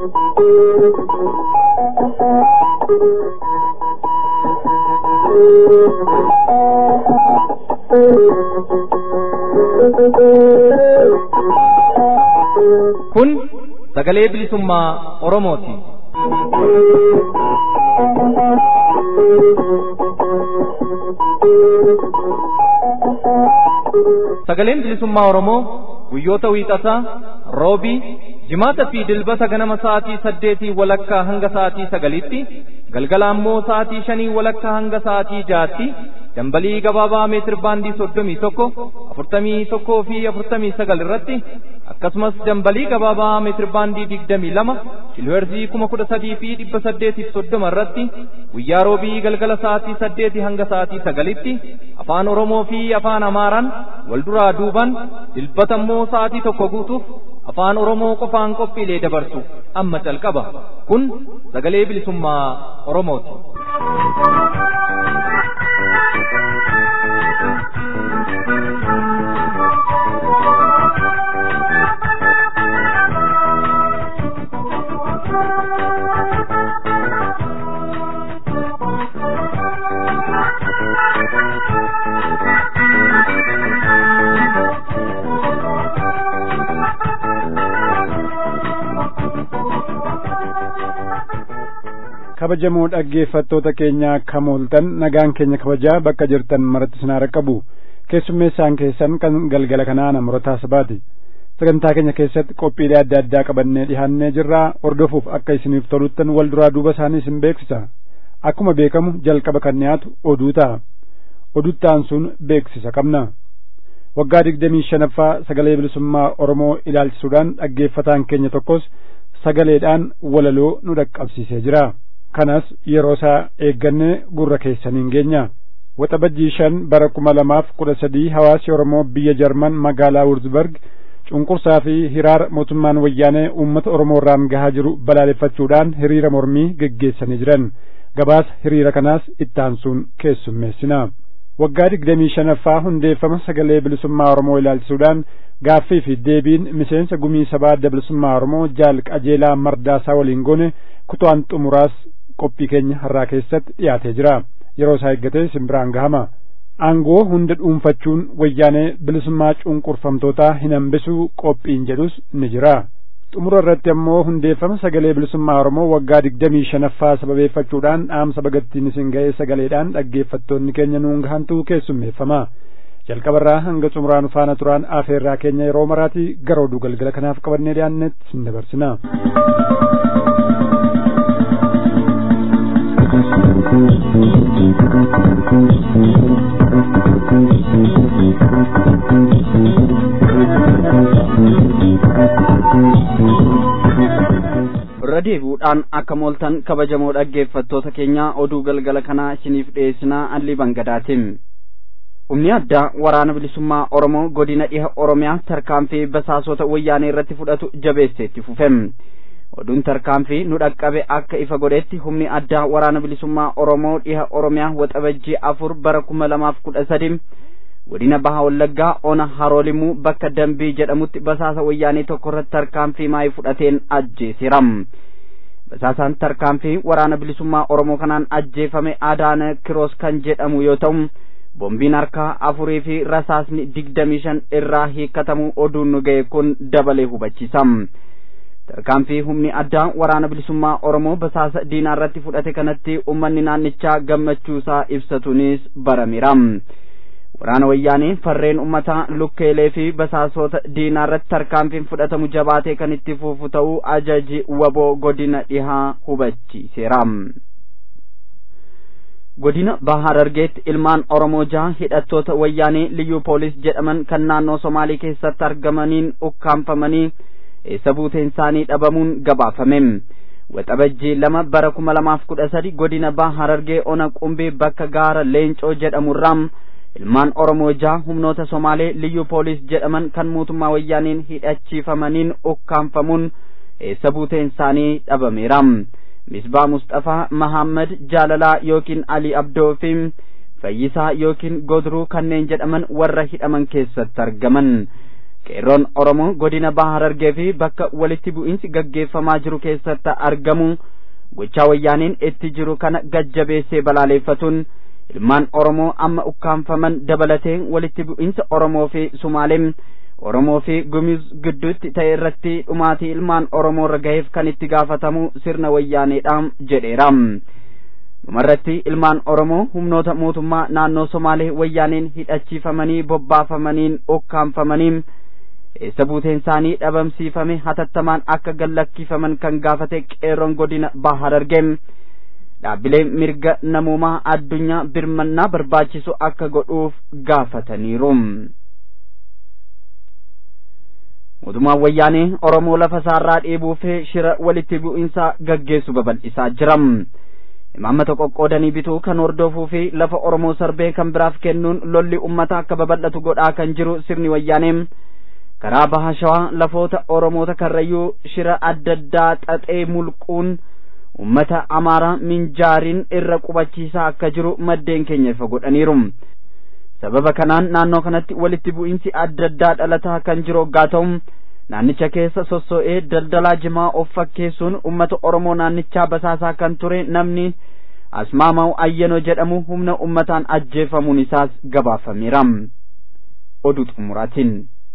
Kun sagalee bilisummaa Oromooti. Sagaleen bilisummaa Oromoo guyyoota wiixataa, roobii, jimaata fi dilbata ganama sa'aatii saddeetii walakkaa hanga sa'aatii sagalitti, galgala ammoo sa'aatii shanii walakkaa hanga sa'aatii jaatti, dambalii gabaabaa meetir baandii soddomii tokko, afurtamii tokkoo fi afurtamii sagal irratti, akkasumas dambalii gabaabaa meetir baandii digdamii lama, kiilooherzii kuma kudha sadii fi dhibba saddeetiif soddoma irratti, guyyaa roobii galgala sa'aatii saddeetii hanga sa'aatii sagalitti, afaan Oromoo fi afaan Amaaraan wal duraa duuban dilbata immoo sa'aatii tokko guutuuf afaan Oromoo qofaan qophiilee dabarsu amma calqaba. Kun sagalee bilisummaa Oromooti. kabajamoo dhaggeeffattoota keenya akka mooltan nagaan keenya kabajaa bakka jirtan maratti sinaa qabu keessummeessaan keessan kan galgala kanaa namootaa sabaati sagantaa keenya keessatti qophiilee adda addaa qabannee dhihaannee jirraa hordofuuf akka isiniif toluttan wal duraa duuba isaanii isin beeksisa akkuma beekamu jalqaba kan dhiyaatu oduu ta'a oduttaan sun beeksisa qabna waggaa digdamii shanaffaa sagalee bilisummaa oromoo ilaalchisuudhaan dhaggeeffataan keenya tokkos sagaleedhaan walaloo nu dhaqqabsiisee jira kanas yeroo isaa eeggannee gurra keessaniin geenya waxabajjii shan bara kuma lamaaf kudha sadii hawaasi oromoo biyya jarman magaalaa wurzburg cunqursaa fi hiraara mootummaan wayyaanee uummata oromoo irraan gahaa jiru balaaleffachuudhaan hiriira mormii geggeessanii jiran gabaasa hiriira kanaas ittaansuun keessummeessina waggaa digdamii shanaffaa hundeeffama sagalee bilisummaa oromoo ilaalchisuudhaan gaaffii fi deebiin miseensa gumii sabaa adda bilisummaa oromoo jaal qajeelaa mardaasaa waliin goone kutaan xumuraas qophii keenya har'aa keessatti dhiyaatee jira yeroo isaa eeggatee simbiraan gahama aangoo hunda dhuunfachuun wayyaanee bilisummaa cunqurfamtootaa hin hambisuu qophiin jedhus ni jira xumura irratti ammoo hundeeffama sagalee bilisummaa oromoo waggaa digdamii shanaffaa sababeeffachuudhaan dhaamsa bagattiin isin ga'ee sagaleedhaan dhaggeeffattoonni keenya nuun gahantu keessummeeffama jalqabarraa hanga xumuraan faana turaan afeerraa keenya yeroo maraatii gara oduu galgala kanaaf qabannee dhiyaannetti sin dabarsina. irra deebi'uudhaan akka mooltan kabajamoo dhaggeeffattoota keenya oduu galgala kanaa isiniif dhiyeessinaa allii bangadaatiin humni addaa waraana bilisummaa oromoo godina dhiha oromiyaa tarkaanfii basaasota wayyaanee irratti fudhatu jabeesseetti fufem oduun tarkaanfii nu dhaqqabe akka ifa godhetti humni addaa waraana bilisummaa oromoo dhiha oromiyaa waxabajjii afur bara kuma lamaaf kudha sadi godina baha wallaggaa ona haroolimuu bakka dambii jedhamutti basaasa wayyaanee tokko irratti tarkaanfii maayii fudhateen ajjeesiram basaasaan tarkaanfii waraana bilisummaa oromoo kanaan ajjeefame adaana kiroos kan jedhamu yoo ta'u bombiin harkaa afurii fi rasaasni digdamii shan irraa hiikkatamu oduun nu ga'e kun dabalee hubachiisam tarkaanfii humni addaa waraana bilisummaa oromoo basaasa diinaa irratti fudhate kanatti ummanni naannichaa gammachuusaa ibsatuunis barameeram waraana wayyaanii farreen ummataa lukkeelee fi basaasota diinaa irratti tarkaanfiin fudhatamu jabaatee kan itti fufu ta'uu ajaji waboo godina dhihaa hubachiiseera godina baha harargeetti ilmaan oromoo jaha hidhattoota wayyaanii liyyuu poolis jedhaman kan naannoo somaalii keessatti argamaniin ukkaanfamanii eessa buuteen isaanii dhabamuun gabaafame waxabajjii lama bara kuma lamaaf kudha sadi godina baha harargee ona qumbii bakka gaara leencoo jedhamurraa ilmaan oromoo jaha humnoota somaalee liyyuu poolis jedhaman kan mootummaa wayyaaniin hidhachiifamaniin ukkaanfamuun eessa buuteen isaanii dhabameera misbaa mustafaa mahammad jaalalaa yookiin ali abdoo fi fayyisaa yookiin godruu kanneen jedhaman warra hidhaman keessatti argaman qeerroon oromoo godina baha harargee fi bakka walitti bu'iinsi gaggeeffamaa jiru keessatti argamu gochaa wayyaaniin itti jiru kana gajjabeessee balaaleeffatuun ilmaan oromoo amma ukkaanfaman dabalatee walitti bu'iinsa oromoo fi sumaaleem oromoo fi gumuz gidduutti ta'e irratti dhumaatii ilmaan oromoo irra gaheef kan itti gaafatamu sirna wayyaaneedha jedheera dhumarratti ilmaan oromoo humnoota mootummaa naannoo somaalee wayyaaneen hidhachiifamanii bobbaafamaniin ukkaanfamanii eessa buuteen isaanii dhabamsiifame hatattamaan akka gallakkifaman kan gaafate qeerroon godina baha harargee dhaabbilee mirga namoomaa addunyaa birmannaa barbaachisu akka godhuuf gaafataniiru. mootummaan wayyaanee oromoo lafa isaarraa dheebuu fi shira walitti bu'iinsa gaggeessu babal'isaa jira. imaammata qoqqoodanii bituu kan hordofuu fi lafa oromoo sarbee kan biraaf kennuun lolli ummata akka babal'atu godhaa kan jiru sirni wayyaanee karaa baha shawaa lafoota oromoota karrayyuu shira adda addaa xaxee mulquun ummata amaaraa minjaariin irra qubachiisaa akka jiru maddeen keenya ifa godhaniiru sababa kanaan naannoo kanatti walitti bu'iinsi adda addaa dhalataa kan jiru hoggaa ta'u naannicha keessa sosso'ee daldalaa jimaa of fakkeessuun ummata oromoo naannichaa basaasaa kan ture namni asmaamaw ayyanoo jedhamu humna ummataan ajjeefamuun isaas gabaafameera oduu xumuraatiin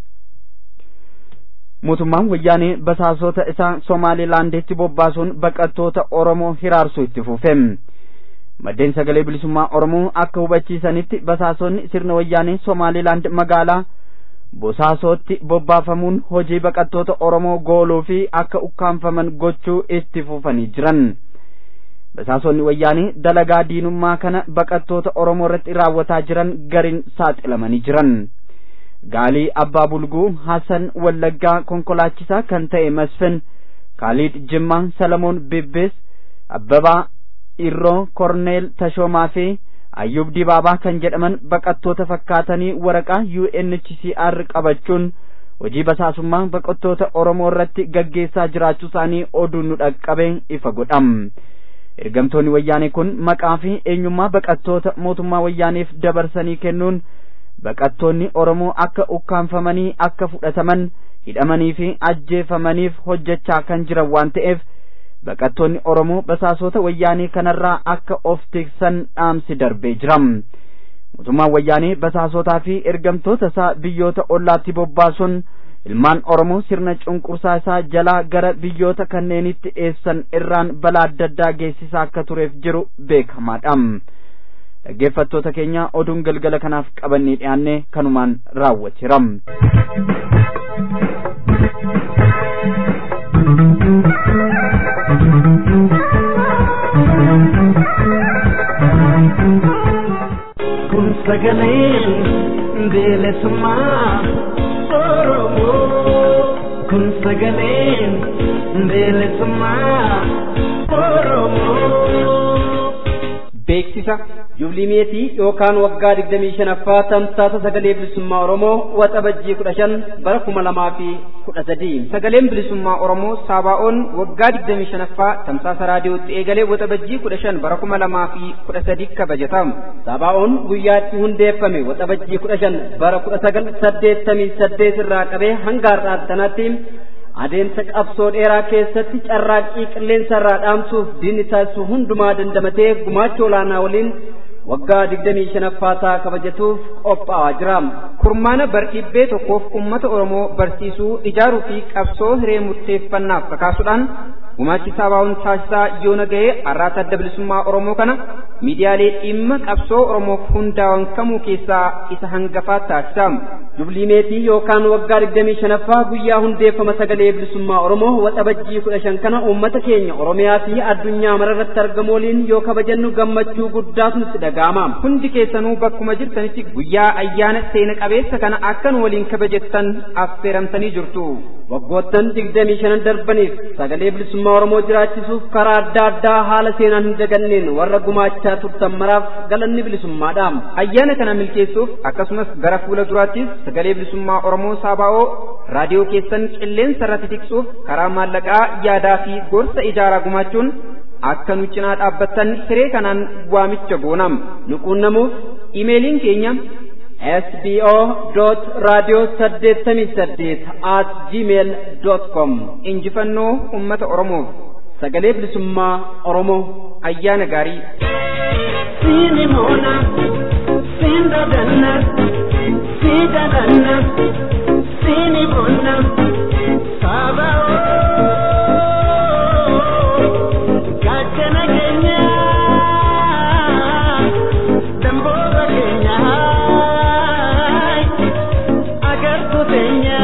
mootummaan wayyaanee basaasota isaa somaalilaanditti bobbaasuun baqattoota oromoo hiraarsuu itti fufe maddeen sagalee bilisummaa oromoo akka hubachiisanitti basaasonni sirna wayyaanee somaalilaand magaalaa bosaasootti bobbaafamuun hojii baqattoota oromoo gooluu fi akka ukkaanfaman gochuu itti fufanii jiran basaasonni wayyaanee dalagaa diinummaa kana baqattoota oromoo irratti raawwataa jiran gariin saaxilamanii jiran gaalii abbaa bulguu hasan wallaggaa konkolaachisaa kan ta'e masfin kaaliid jimmaa salamoon bibbees abbabaa irroo korneel tashoomaa fi ayyub dibaabaa kan jedhaman baqattoota fakkaatanii waraqaa UNHCR qabachuun hojii basaasummaa baqattoota Oromoo irratti gaggeessaa jiraachuu isaanii oduun nu dhaqqabe ifa godham. Ergamtoonni wayyaanee kun maqaa fi eenyummaa baqattoota mootummaa wayyaaneef dabarsanii kennuun baqattoonni Oromoo akka ukkaanfamanii akka fudhataman hidhamanii fi ajjeefamaniif hojjechaa kan jiran waan ta'eef baqattoonni Oromoo basaasota wayyaanee kanarraa akka of tiksan dhaamsi darbee jira. Mootummaan wayyaanee basaasotaa fi ergamtoota isaa biyyoota ollaatti bobbaasuun ilmaan Oromoo sirna cunqursaa isaa jalaa gara biyyoota kanneenitti dhiyeessan irraan balaa adda addaa geessisaa akka tureef jiru beekamaadha. Dhaggeeffattoota keenya oduun galgala kanaaf qabannee dhiyaanne kanumaan raawwateera. kun sagalee bilisummaa oromoo kun sagalee bilisummaa oromoo. beeksisa yublimeetii yookaan waggaa digdamii shanaffaa tamsaasa sagalee bilisummaa oromoo waxabajjii kudha shan bara kuma lamaa fi kudha sadii sagaleen bilisummaa oromoo saabaa'oon waggaa digdamii shanaffaa tamsaasa raadiyootti eegalee waxabajjii kudha shan bara kuma lamaa fi kudha sadii kabajatamu saabaa'oon guyyaatti hundeeffame waxabajjii kudha shan bara kudha sagal saddeettamii saddeet irraa qabee hanga har'aatti sanatti adeemsa qabsoo dheeraa keessatti carraaqqii qilleensa irraa dhaamsuuf diinni taasisu hundumaa dandamatee gumaacha olaanaa waliin waggaa digdamii shanaffaa isaa kabajatuuf qophaa'aa jira. Kurmaana bardhibbee tokkoof uummata Oromoo barsiisuu, ijaaruu fi qabsoo hiree murteeffannaaf kakaasuudhaan gumaachi saabaa'uun taasisaa yoona ga'ee har'aata adda bilisummaa Oromoo kana miidiyaalee dhimma qabsoo Oromoof hundaa'an kamuu keessaa isa hangafaa taasisa. Jublimeetii yookaan waggaa digdamii shanaffaa guyyaa hundeeffama sagalee bilisummaa Oromoo waxabajjii kudha shan kana uummata keenya Oromiyaa fi addunyaa mararratti argamu waliin yoo kabajannu gammachuu guddaatu nutti dhaga'ama. Hundi keessanuu bakkuma jirtanitti guyyaa ayyaana seena qabeessa kana akkan waliin kabajettan affeeramtanii jirtu. Waggoottan digdamii shanan darbaniif sagalee bilisummaa Oromoo jiraachisuuf karaa adda addaa haala seenaan hin daganneen warra gumaachaa turtan maraaf galanni bilisummaadha. Ayyaana kana milkeessuuf akkasumas gara fuula duraattis sagalee bilisummaa Oromoo Saabaa'oo raadiyoo keessan qilleensa irratti tiksuuf karaa maallaqaa yaadaa fi gorsa ijaaraa gumaachuun akka nu cinaa dhaabbattan hiree kanaan waamicha goonam nu quunnamuuf imeeliin keenya sbo raadiyoo saddeettamii saddeet at gmail com injifannoo ummata oromoof sagalee bilisummaa oromoo ayyaana gaarii Sini mona, sin dadanna, si dadanna, sini mona, saba gachana kenya, damboga kenya, agar tu tenya.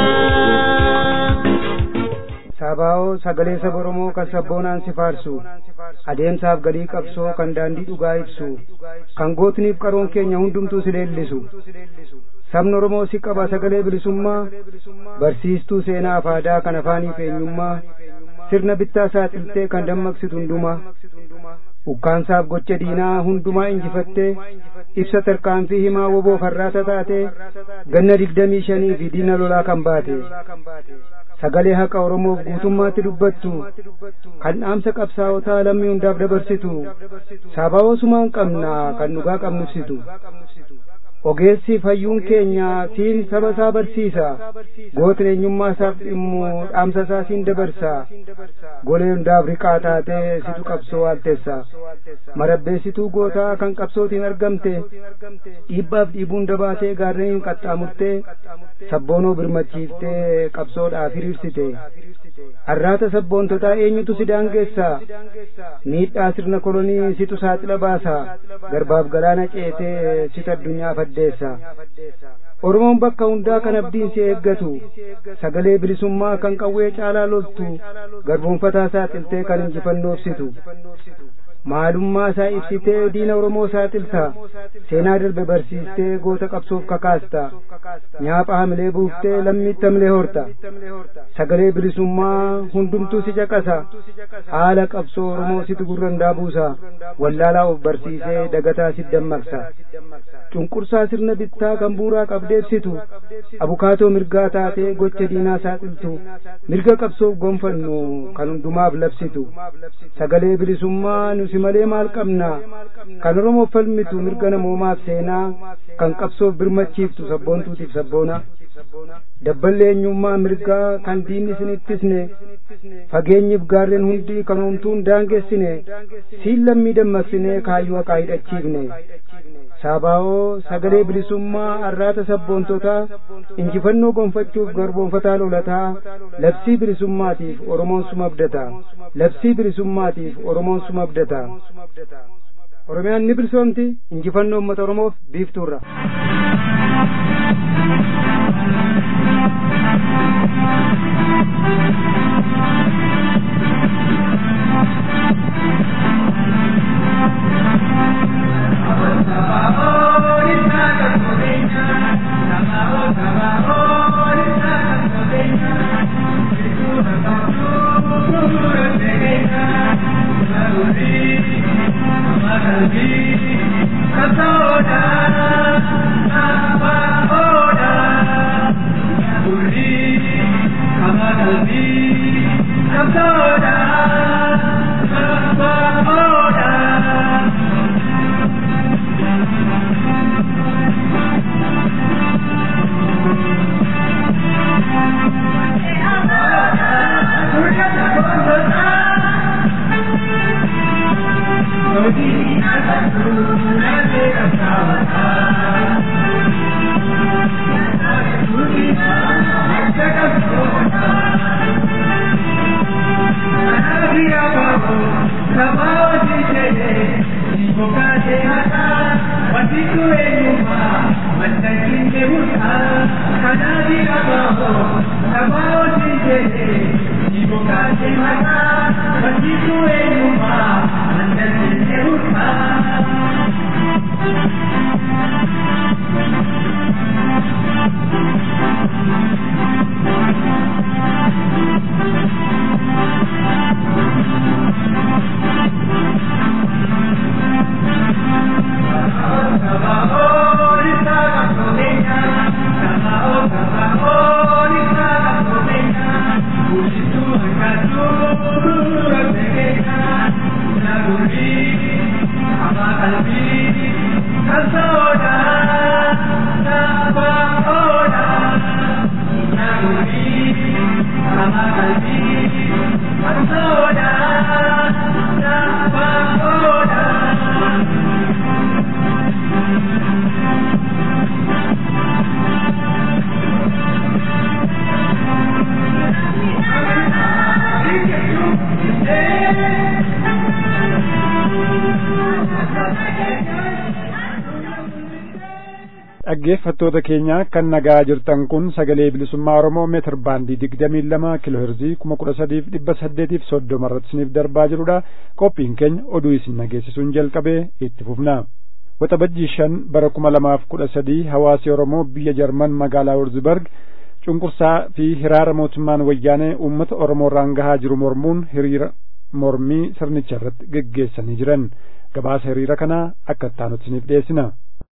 Sabaa'oo sagalee saba Oromoo kan sabboonaan si faarsu adeemsaaf galii qabsoo kan daandii dhugaa ibsu kan gootniif qaroon keenya hundumtuu si leellisu sabni Oromoo si qaba sagalee bilisummaa barsiistuu seenaa fi aadaa kan afaaniif eenyummaa sirna bittaa saaxiltee kan dammaqsitu hundumaa ukkaansaaf gocha diinaa hundumaa injifattee ibsa tarkaanfii himaa woboo farraata taate ganna digdamii shanii fi diina lolaa kan baate sagalee haqa oromoof guutummaatti dubbattu kan dhaamsa qabsaa'otaa lammii hundaaf dabarsitu sabaa'oo sumaan qabna kan dhugaa qabnubsitu ogeessi fayyuun keenya siin saba isaa barsiisa gootni eenyummaa isaaf dhimmu dhaamsa isaa siin dabarsa golee hundaaf riqaa taatee situ qabsoo waalteessa marabbeessituu gootaa kan qabsootiin argamte dhiibbaaf dhiibuun dabaatee gaarreen qaxxaamurtee sabboonoo birmachiiftee qabsoodhaaf hiriirsite arraata sabboontotaa eenyutu si daangeessa miidhaa sirna kolonii situ saaxila baasa garbaaf galaana ceetee situ addunyaaf addeessa oromoon bakka hundaa kan abdiin si eeggatu sagalee bilisummaa kan qawwee caalaa loltu garboonfataa saaxiltee kan injifannoofsitu maalummaa isaa ibsitee diina oromoo saaxilta seenaa darbe barsiistee goota qabsoof kakaasta nyaapha hamilee buuftee lammiitti hamilee horta sagalee bilisummaa hundumtuu si caqasa haala qabsoo oromoo situ gurrandaa buusa wallaalaa of barsiisee dagataa si dammaqsa cunqursaa sirna bittaa kan buuraa qabdeebsitu abukaatoo mirgaa taatee gocha diinaa saaxiltu mirga qabsoof gonfannu kan hundumaaf labsitu sagalee bilisummaa nusi malee maal qabna kan oromoof falmitu mirga namoomaaf seenaa kan qabsoof birmachiiftu sabboontuutiif sabboona dabballee eenyummaa mirgaa kan diinni isin ittisne fageenyiif gaarreen hundi kan homtuun daangessine siin lammii dammaqsine kaayyoo haqaa hidhachiifne saabaa'oo sagalee bilisummaa arraata sabboontotaa injifannoo gonfachuuf garboonfataa lolataa labsii bilisummaatiif oromoon suma abdata labsii bilisummaatiif oromoon suma abdata oromiyaan ni bilisoomti injifannoo uummata oromoof biiftuurra Oh, dhaggeeffattoota keenya kan nagaa jirtan kun sagalee bilisummaa oromoo meetir baandii digdamii lama kiloo herzii kuma kudha sadiif dhibba saddeetiif soddoma irratti isiniif darbaa jirudha qophiin keenya oduu isin nageessisuun jalqabee itti fufna waxabajjii shan bara kuma lamaaf kudha sadii hawaasi oromoo biyya jarman magaalaa wurzburg cunqursaa fi hiraara mootummaan wayyaanee uummata oromoo irraan gahaa jiru mormuun hiriira mormii sirnicha irratti geggeessanii jiran gabaasa hiriira kanaa akka ittaanutti isiniif dhiyeessina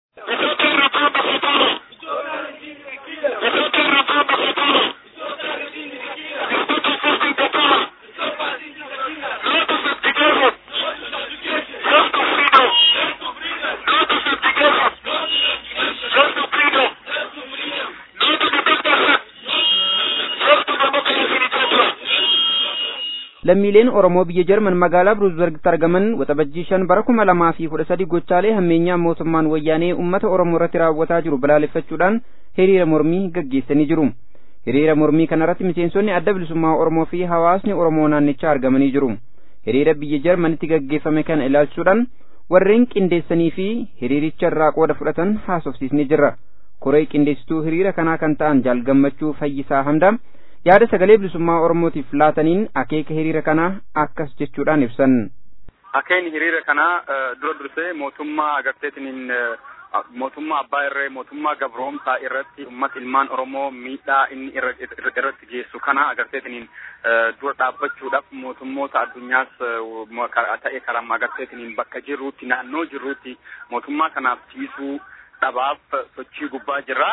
lammiileen oromoo biyya jarman magaalaa bruusbergitti argaman waxabajjii shan bara kuma lamaa fi kudha sadi gochaalee hammeenyaa mootummaan wayyaanee ummata oromoo irratti raawwataa jiru balaaleffachuudhaan hiriira mormii gaggeessanii jiru hiriira mormii kanarratti miseensonni adda bilisummaa oromoo fi hawaasni oromoo naannichaa argamanii jiru hiriira biyya jarmanitti gaggeeffame kana ilaalchuudhaan warreen qindeessanii fi hiriiricha irraa qooda fudhatan haasofsiisni jirra koree qindeessituu hiriira kanaa kan ta'an jaalgammachuu fayyisaa hamdaa yaada sagalee bilisummaa oromootiif laataniin akeeka hiriira kanaa akkas jechuudhaan ibsan. Akeekni hiriira kanaa dura dursee mootummaa agarteetiniin mootummaa abbaa irree mootummaa gabroomsaa irratti uummata ilmaan oromoo miidhaa inni irratti geessu kana agarteetiniin dura dhaabbachuudhaaf mootummoota addunyaas ta'e karaa agarteetiniin bakka jirruutti naannoo jirruutti mootummaa kanaaf ciisuu dhabaaf sochii gubbaa jirra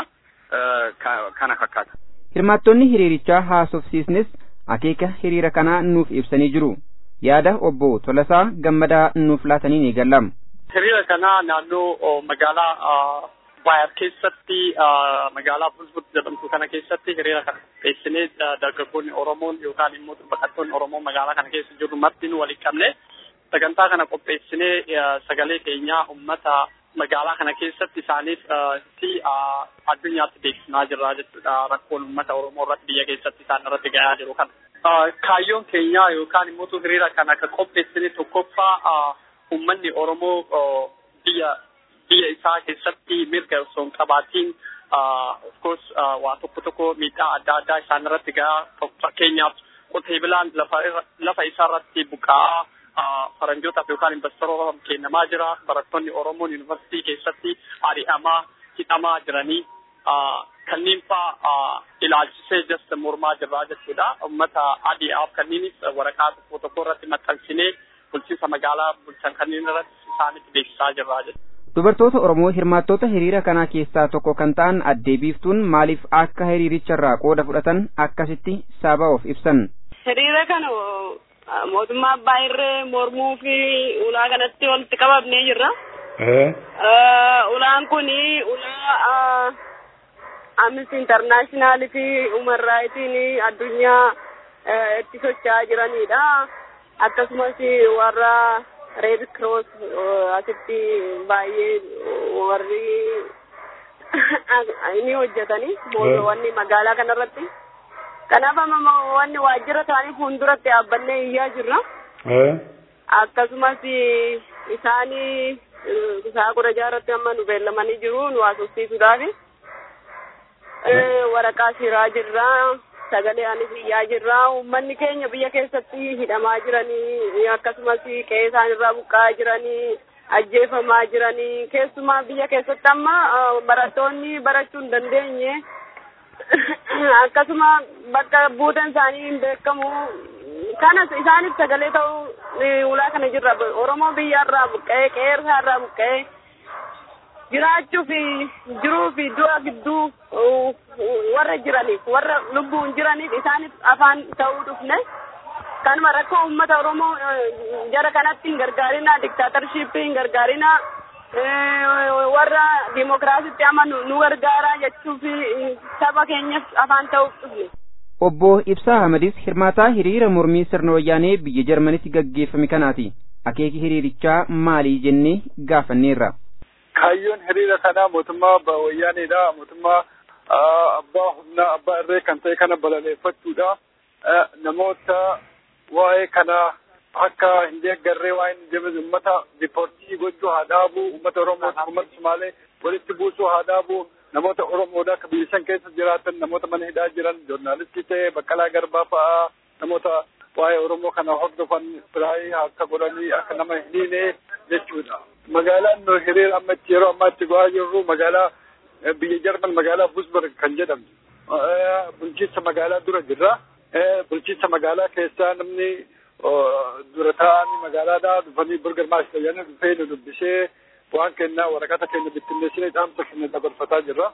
kana fakkaata. hirmaattonni hiriirichaa haasofsiisnis akeeka hiriira kanaa nuuf ibsanii jiru yaada obbo Tolasaa gammadaa nuuf laatanii ni gallam. Hiriira kanaa naannoo magaalaa Baayar keessatti magaalaa Bulbul jedhamtu kana keessatti hiriira kana qopheessinee dargaggoonni Oromoon yookaan immoo baqattoonni Oromoo magaalaa kana keessa jiru marti nu waliin qabne sagantaa kana qopheessinee sagalee keenyaa uummata magaalaa kana keessatti isaaniif si addunyaatti beeksisaa jirra jechuudha rakkoon uummata Oromoo irratti biyya keessatti isaan irratti gahaa jiru kana. Kaayyoon keenyaa yookaan immoo hiriira kana akka qopheessine tokkoffaa uummanni Oromoo biyya biyya isaa keessatti mirga osoo hin qabaatiin of course waa tokko tokko miidhaa adda addaa isaan irratti gahaa fakkeenyaaf qotee bulaan lafa isaa irratti buqa'aa faranjootaaf yookaan investoroota kennamaa jira barattoonni oromoon yuunivarsiitii keessatti ari'amaa hidhamaa jiranii kanneen faa ilaalchisee jasta mormaa jirraa jechuudha ummata adi'aaf kanniinis waraqaa tokko tokko irratti maxxansinee bulchiinsa magaalaa bulchan kanneen irratti isaanitti beeksisaa jirraa jechuudha. Dubartoota Oromoo hirmaattoota hiriira kanaa keessaa tokko kan ta'an addee biiftuun maaliif akka hiriiricharraa qooda fudhatan akkasitti saba of ibsan. Hiriira kana mootummaa abbaa irree mormuu fi ulaa kanatti walitti qabamnee jirra. Ulaan kun ulaa Amnesty International fi Human Rights addunyaa itti socho'aa jiranidha. Akkasumas warra Red Cross asitti baay'ee warri ni hojjetani wanni magaalaa kanarratti. Kanaaf amma wanni waajjira isaanii fuulduratti dhaabbannee iyyaa jirra. Akkasumas isaan isaa kudha jaarratti amma nu beellamanii jiru nu haasofsiisuudhaaf. Waraqaa shiraa jirra. Sagalee anis iyyaa jirra. Uummanni keenya biyya keessatti hidhamaa jiranii akkasumas qe'ee isaan irraa buqqa'aa jiranii ajjeefamaa jiranii keessumaa biyya keessatti amma barattoonni barachuu hin dandeenye. akkasuma bakka buuteen isaanii hin beekamu kanas isaaniif sagalee ta'uu ulaa kana jirra oromoo biyyarraa buqqa'ee qeerraa irraa buqqa'ee jiraachuu fi jiruu fi du'a gidduu warra jiraniif warra lubbuun jiraniif isaaniif afaan ta'uu dhufne kanuma rakkoo uummata oromoo jara kanatti hin gargaarina diktaatarshipii hin gargaarina warra dimokiraasitti amanu nu gargaara jechuu fi saba keenyaaf afaan ta'uuf dhufne. Obbo Ibsaa Ahmadis hirmaataa hiriira mormii sirna wayyaanee biyya Jarmanitti gaggeeffame kanaati. akeeki hiriirichaa maalii jennee gaafanneerra. Kaayyoon hiriira kanaa mootummaa wayyaaniidha. Mootummaa abbaa humnaa abbaa irree kan ta'e kana balaleeffachuudha. Namoota waa'ee kana akka hin deeggarree waa hin deebisu uummata dipoortii gochuu haa dhaabu uummata Oromoo uummata Sumaalee walitti buusuu haa dhaabu namoota Oromoodha akka biyya san keessa jiraatan namoota mana hidhaa jiran joornaalistii ta'e Baqqalaa Garbaa fa'aa namoota waa'ee Oromoo kana hordofan biraayii akka godhanii akka nama hin hiine jechuudha. Magaalaan nu hiriira amma itti yeroo ammaa itti go'aa jirru magaalaa biyya Jarman magaalaa Busberg kan jedhamtu bulchiinsa magaalaa dura jirra. Bulchiinsa magaalaa keessaa namni dura taa'anii magaalaadhaa dhufanii burgarmaas tajaajila dhufee nu dubbisee waan kennaa waraqata keenya bittinneessinee dhaamsa keenya dabarfataa jirra.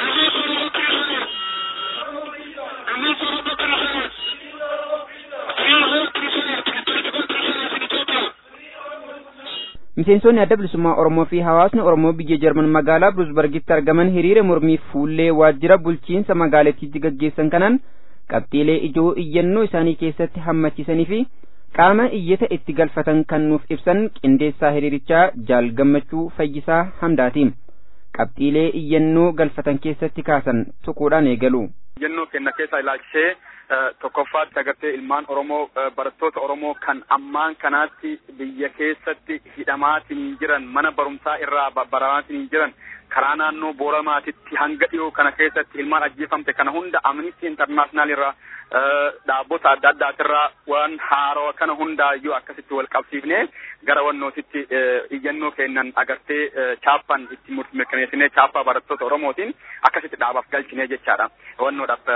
Miseensonni adda bilisummaa Oromoo fi hawaasni Oromoo biyya Jarman magaalaa Bruusbergitti argaman hiriira mormii fuullee waajjira bulchiinsa magaalattiitti gaggeessan kanaan qabxiilee ijoo iyyannoo isaanii keessatti hammachiisanii fi qaama iyyata itti galfatan kan nuuf ibsan qindeessaa hiriirichaa jaal gammachuu fayyisaa hamdaati. Qabxiilee iyyannoo galfatan keessatti kaasan tuquudhaan eegalu. Iyyannoo kenna keessa ilaalchisee tokkoffaatti agartee ilmaan Oromoo barattoota Oromoo kan ammaan kanaatti biyya keessatti hidhamaatiin jiran mana barumsaa irraa baramaatiin jiran karaa naannoo booramaatitti hanga dhiyoo kana keessatti ilmaan ajjeefamte kana hunda amnistii intarnaashinaal irraa dhaabbota adda addaatirraa waan haarawa kana hundaayyuu akkasitti wal qabsiifnee gara wannootitti iyyannoo kennan agartee chaappaan itti mirkaneessinee chaappaa barattoota Oromootiin akkasitti dhaabaaf galchinee jechaadha. Wannoodhaaf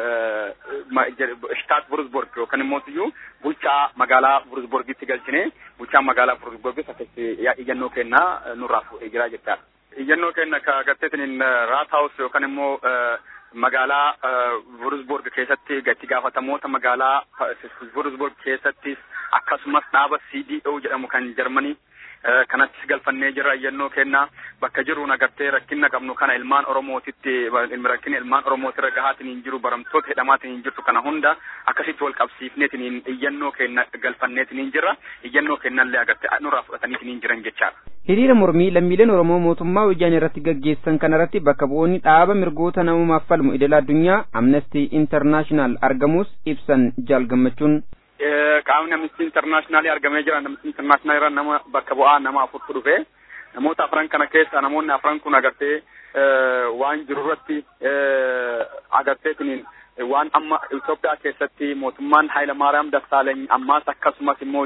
shtaat Wurzburg yookaan immoo iyyuu bulchaa magaalaa Wurzburgitti galchinee bulchaa magaalaa Wurzburgis akkasitti iyyannoo kennaa nurraa fuudhee jira jechaadha. Iyyannoo kenna ka agarteetiin Raathaus yookaan immoo magaalaa Wurzburg keessatti itti gaafatamoota magaalaa Wurzburg keessattis akkasumas dhaaba CDO jedhamu kan Jarmanii kanattis galfannee jirra iyyannoo kennaa bakka jiruun agartee rakkina qabnu kana ilmaan Oromootitti rakkina ilmaan Oromootirra gahaatiin hin jiru baramtoota hidhamaatiin hin jirtu kana hunda akkasitti wal qabsiifneetiin iyyannoo kenna galfanneetiin hin jirra iyyannoo kennallee agartee nurraa fudhataniitiin hin jiran jechaadha. Hiriira mormii lammiileen Oromoo mootummaa wayyaanee irratti gaggeessan kanarratti bakka bu'oonni dhaaba mirgoota namummaaf falmu idil addunyaa Amnesty International argamus ibsan jaal gammachuun qaamni amnistii intarnaashinaali argamee jira amnistii intarnaashinaali irra nama bakka bu'aa nama afurtu dhufe namoota afran kana keessa namoonni afran kun agartee waan jiru irratti agartee kuniin waan amma Itoophiyaa keessatti mootummaan Haayila Maariyaam Dassaaleny ammaas akkasumas immoo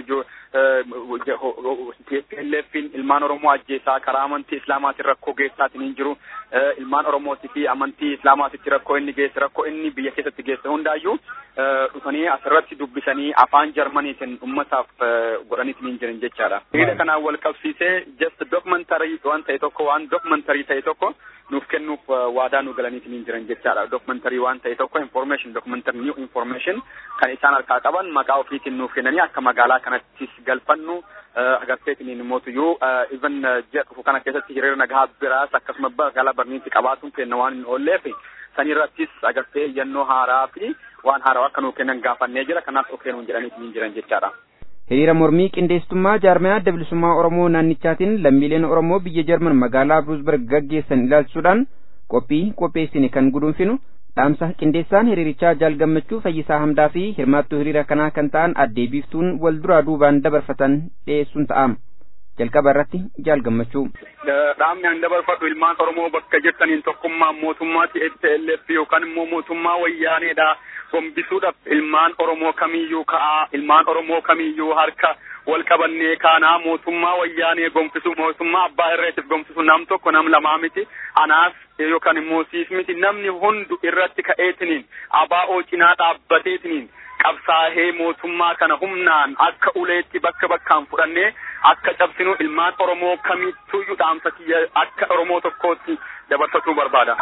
TPLFin ilmaan Oromoo ajjeesaa karaa amantii Islaamaatiin rakkoo geessaatiin hin jiru ilmaan Oromootii fi amantii Islaamaatitti rakkoo inni geesse rakkoo inni biyya keessatti geesse hundaayyuu dhufanii asirratti dubbisanii afaan Jarmaniitiin ummataaf godhaniitiin hin jiran jechaadha. Hiriira kanaan wal qabsiisee just documentary waan ta'e tokko waan documentary ta'e tokko nuuf kennuuf waadaa nu galaniitiin hin jiran jechaadha. Documentary waan ta'e tokko information documentary new information kan isaan harkaa qaban maqaa ofiitiin nuuf kennanii akka magaalaa kanattis galfannu agarteetiin mootuyyuu even ji'a dhufu kana keessatti hiriira nagaa biraas akkasuma magaalaa barniitti qabaatuun kenna waan hin oolleef sanirrattis agartee iyyannoo haaraa fi waan haaraa akka nuu kennan gaafannee jira kanaaf of kennuun jedhaniitiin hin jiran jechaadha. Hiriira mormii qindeessitummaa jaarmayaa adda bilisummaa Oromoo naannichaatiin lammiileen Oromoo biyya Jarman magaalaa Bruusberg gaggeessan ilaalchisuudhaan qophii qopheessine kan guduunfinu dhaamsa qindeessaan hiriirichaa jaal gammachuu fayyisaa hamdaa fi hirmaattuu hiriira kanaa kan ta'an addee biiftuun wal duraa duubaan dabarfatan dhiyeessuun ta'ama. jalqaba irratti jaal gammachuu. Dhaamni an dabarfadhu ilmaan Oromoo bakka jirtaniin tokkummaa mootummaa TPLF yookaan immoo mootummaa wayyaaneedha. Gombisuudhaaf ilmaan Oromoo kamiyyuu ka'aa ilmaan Oromoo kamiyyuu harka wal qabannee kaanaa mootummaa wayyaanee gomfisu mootummaa abbaa irreetiif gomfisu nam tokko nam lamaa miti anaas yookaan immoo siis miti namni hundu irratti ka'eetiniin abaa'oo cinaa dhaabbateetiniin qabsaahee mootummaa kana humnaan akka uleetti bakka bakkaan fudhannee akka cabsinu ilmaan Oromoo kamittuyyuu dhaamsa kiyya akka Oromoo tokkootti dabarsatuu barbaada.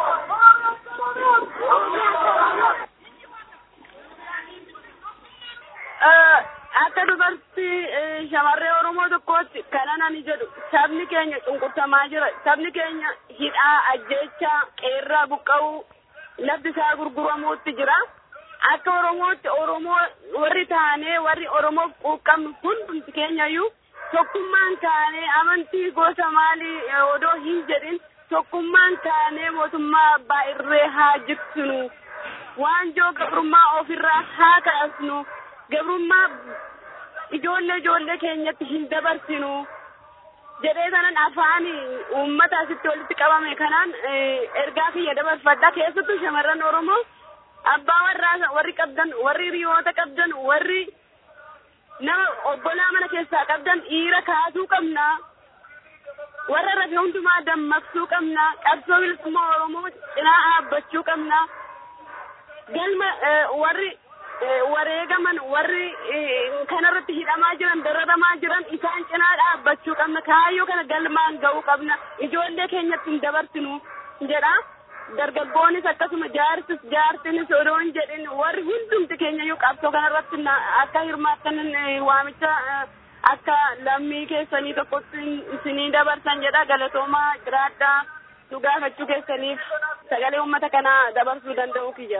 akka dubartii shamarree Oromoo tokkootti kanan ani jedhu sabni keenya cunqursamaa jira sabni keenya hidhaa ajjeechaa qeerraa buqqa'uu lafti isaa gurguramuutti jira akka oromootti oromoo warri taanee warri oromoof quuqqabnu hundumti keenyayyuu tokkummaan taanee amantii gosa maalii odoo hin jedhin tokkummaan taanee mootummaa abbaa irree haa jigsinu waanjoo gabrummaa ofirraa haa kaasnu gabrummaa ijoollee ijoollee keenyatti hin dabarsinu jedhee sanan afaan uummata asitti walitti qabame kanaan ergaa kiyya dabarfadha keessattuu shamarran oromoo abbaa warraa warri qabdan warri hiriyoota qabdan warri nama obbolaa mana keessaa qabdan dhiira kaasuu qabna warra rafe hundumaa dammaqsuu qabna qabsoo bilisummaa oromoo cinaa dhaabbachuu qabna galma warri wareegaman warri kanarratti hidhamaa jiran dararamaa jiran isaan cinaa dhaabbachuu qabna kaayyoo kana galmaan ga'uu qabna ijoollee keenyatti hin dabarsinu jedha dargaggoonis akkasuma jaarsis jaartinis odoo hin jedhin warri hundumti keenyayyuu qabsoo kanarratti akka hirmaattan waamicha akka lammii keessanii tokkotti isinii dabarsan jedha galatoomaa jiraadhaa nu gaafachuu keessaniif sagalee uummata kanaa dabarsuu danda'uu kiyya.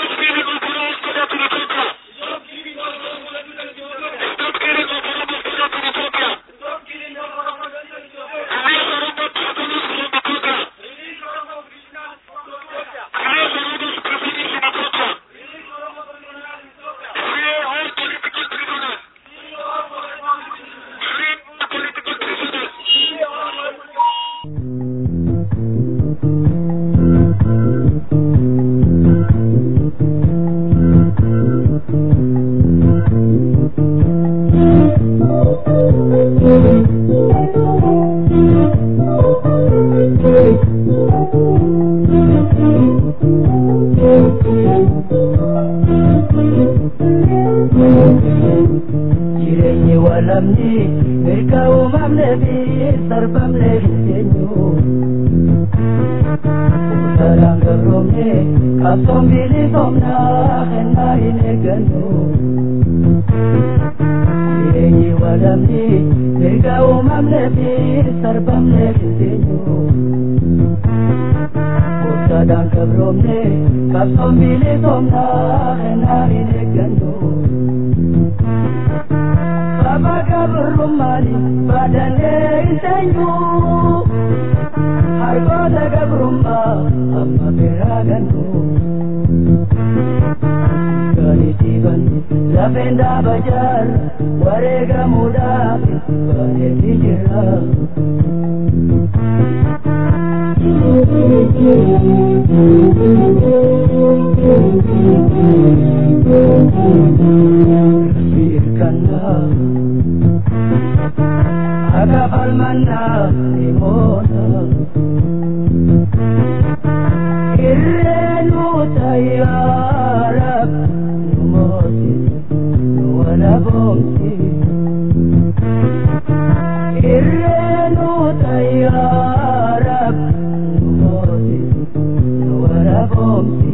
jireenyi walamni mirga uumamne fi sarbamne hin teenyu salaan gabroomne qabsoon bilisoomna kennaa hin eeggannu jireenyi walamni mirga uumamne fi sarbamne hin teenyu salaan gabroomne qabsoon bilisoomna kennaa hin eeggannu Baba gabrumani badane isenyu Hargoda gabrumma amma beraganu Gani tiban lafenda bajar warega muda bane tijera Firkanlah Aga falmanna limona Irrenu tayyarab Numoti Nuwala bomti Irrenu tayyarab Numoti Nuwala bomti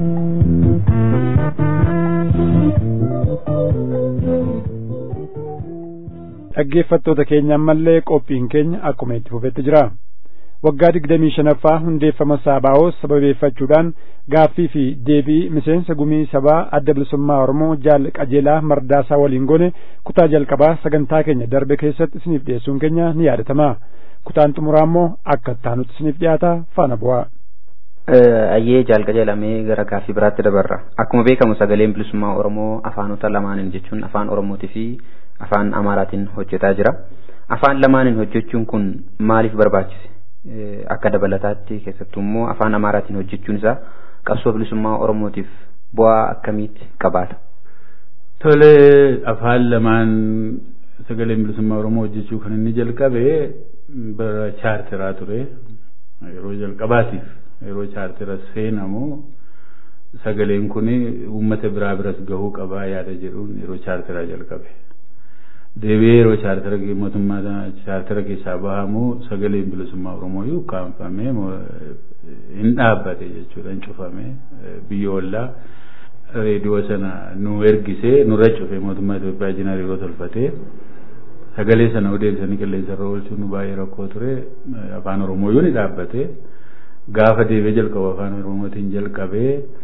dhaggeeffattoota keenya ammallee qophiin keenya akkuma itti fufetti jira waggaa digdamii shanaffaa hundeeffama saabaa'oo sababeeffachuudhaan gaaffii fi deebii miseensa gumii sabaa adda bilisummaa oromoo jaal qajeelaa mardaasaa waliin goone kutaa jalqabaa sagantaa keenya darbe keessatti isiniif dhiyeessuun keenya ni yaadatama kutaan xumuraa immoo akka ittaanutti isiniif dhiyaata faana bu'aa. ayyee jaal qajeelamee gara gaaffii biraatti dabarra akkuma beekamu sagaleen bilisummaa oromoo afaanota lamaaniin jechuun afaan oromootii fi afaan amaaraatiin hojjetaa jira afaan lamaaniin hojjechuun kun maaliif barbaachise akka dabalataatti keessattuu immoo afaan amaaraatiin hojjechuun isaa qabsoo bilisummaa oromootiif bu'aa akkamiitti qabaata. Tole afaan lamaan sagaleen bilisummaa oromoo hojjechuu kan inni jalqabe bara chaartiraa ture yeroo jalqabaatiif yeroo chaartira seenamu sagaleen kun uummata biraa biras gahuu qabaa yaada jedhuun yeroo chaartiraa jalqabe. deebi'ee yeroo chaartara mootummaa chaartara keessaa bahamu sagaleen bilisummaa oromoo ukkaanfamee hin dhaabbate jechuudha hin cufame biyya ollaa reediyoo sana nu ergisee nurra cufe mootummaa Itoophiyaa jinaa yeroo tolfatee sagalee sana odeessanii qilleensa irra oolchuun nu baay'ee rakkoo ture afaan oromoo yoo ni dhaabbate gaafa deebi'ee jalqabu afaan oromootiin jalqabee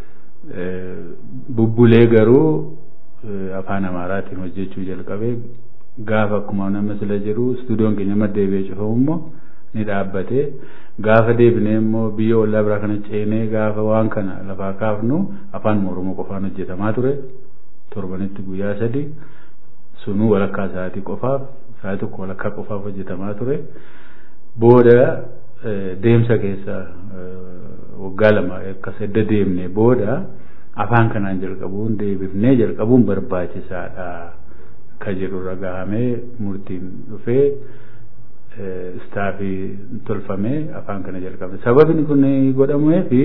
bubbulee garuu afaan amaaraatiin hojjechuu jalqabee gaafa akkuma nama sila jedhu istuudiyoon keenya maddeebi'ee cufamu immoo ni dhaabbate gaafa deebinee immoo biyya ollaa biraa kana ceenee gaafa waan kana lafaa kaafnu afaan oromoo qofaan hojjetamaa ture torbanitti guyyaa sadi sunuu walakkaa sa'aatii qofaaf sa'aatii tokko walakkaa qofaaf hojjetamaa ture booda deemsa keessa waggaa lama akkas edda deemne booda afaan kanaan jalqabuun deebifnee jalqabuun barbaachisaadha ka jedhurra gahamee murtiin dhufee istaafii tolfamee afaan kana jalqabne sababni kun godhamee fi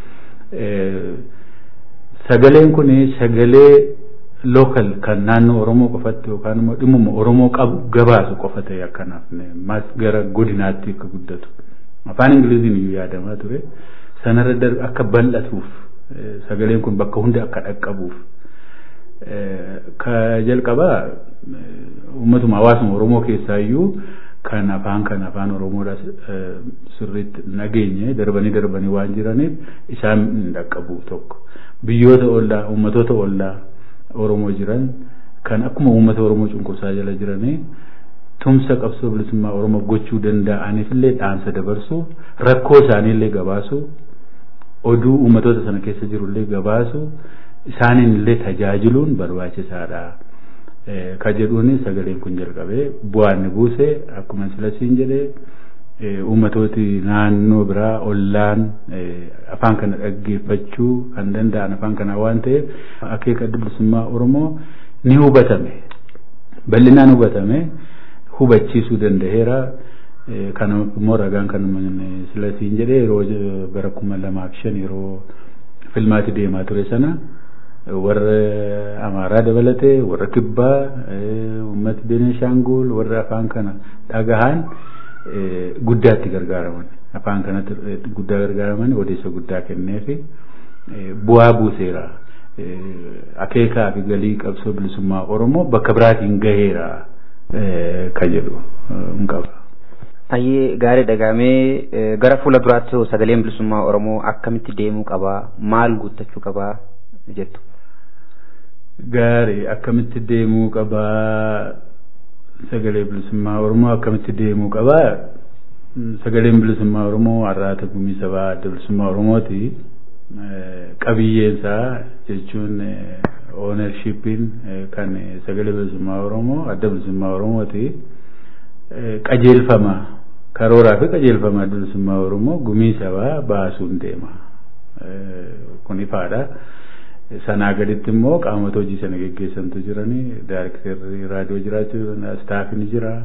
sagaleen kun sagalee lookal kan naannoo oromoo qofatti yookaan immoo dhimmuma oromoo qabu gabaasu qofa ta'e akkanaaf mas gara godinaatti akka guddatu afaan ingiliziin iyyuu yaadamaa ture sanarra akka bal'atuuf sagaleen kun bakka hunda akka dhaqqabuuf ka jalqabaa uummatuma hawaasuma oromoo keessaa iyyuu kan afaan kan afaan oromoodha sirriitti nageenye darbanii darbanii waan jiraniif isaan hin dhaqqabu tokko biyyoota ollaa uummatoota ollaa oromoo jiran kan akkuma uummata oromoo cunqursaa jala jiranii tumsa qabsoo bilisummaa oromoof gochuu danda'aniifillee dhaamsa dabarsu rakkoo isaaniillee gabaasu oduu uummatoota sana keessa jirullee gabaasu isaaniin illee tajaajiluun barbaachisaadha. Ka jedhuuni sagaleen kun jalqabee bu'aan buuse akkuma silasiin jedhee uummatooti naannoo biraa ollaan afaan kana dhaggeeffachuu kan danda'an afaan kana waan ta'eef akeeka bilisummaa oromoo ni hubatame bal'inaan hubatame hubachiisuu danda'eera kana immoo ragaan kan silasiin jedhee yeroo bara kuma lamaaf shan yeroo filmaati deemaa ture sana warra amaaraa dabalatee warra kibbaa uummata beneeshaangul warra afaan kana dhagahan guddaatti gargaaraman afaan kanatti guddaa gargaaraman odeessa guddaa kenneefi bu'aa buuseera akeekaa fi galii qabsoo bilisummaa oromoo bakka biraatiin gaheera ka jedhu hin qaba. Ayyee gaarii dhagaamee gara fuula duraatti sagaleen bilisummaa oromoo akkamitti deemuu qabaa maal guuttachuu qabaa jettu. Gaarii akkamitti deemuu qabaa sagalee bilisummaa oromoo akkamitti deemuu qabaa sagaleen bilisummaa oromoo har'aata gumii sabaa adda bilisummaa oromooti qabiyyeensaa jechuun oonershiippiin kan sagalee bilisummaa oromoo adda bilisummaa oromooti qajeelfama karooraa fi qajeelfama adda bilisummaa oromoo gumii sabaa baasuun deema kun ifaadha. sanaa gaditti immoo qaamota hojii sana geggeessantu jiranii daayirektarri raadiyoo jiraachuu staafiin jira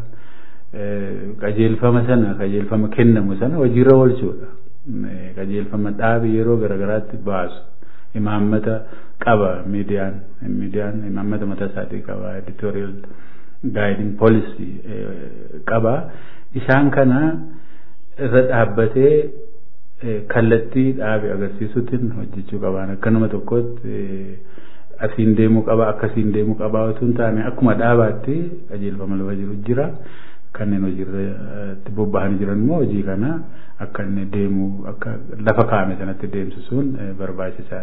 qajeelfama sana qajeelfama kennamu sana hojiirra oolchuudha qajeelfama dhaabi yeroo garagaraatti baasu imaammata qaba miidiyaan miidiyaan imaammata mataa isaatii qaba editorial guiding policy qaba isaan kana irra dhaabbatee kallattii dhaabe agarsiisuutiin hojjechuu qabaan akkanuma tokkotti asiin deemuu qaba akkasiin deemuu qaba otoo hin taane akkuma dhaabaatti qajeelfama lafa jiru jira kanneen hojiirratti bobba'anii jiran immoo hojii kana akka inni deemuu akka lafa kaa'ame sanatti deemsisuun barbaachisaa.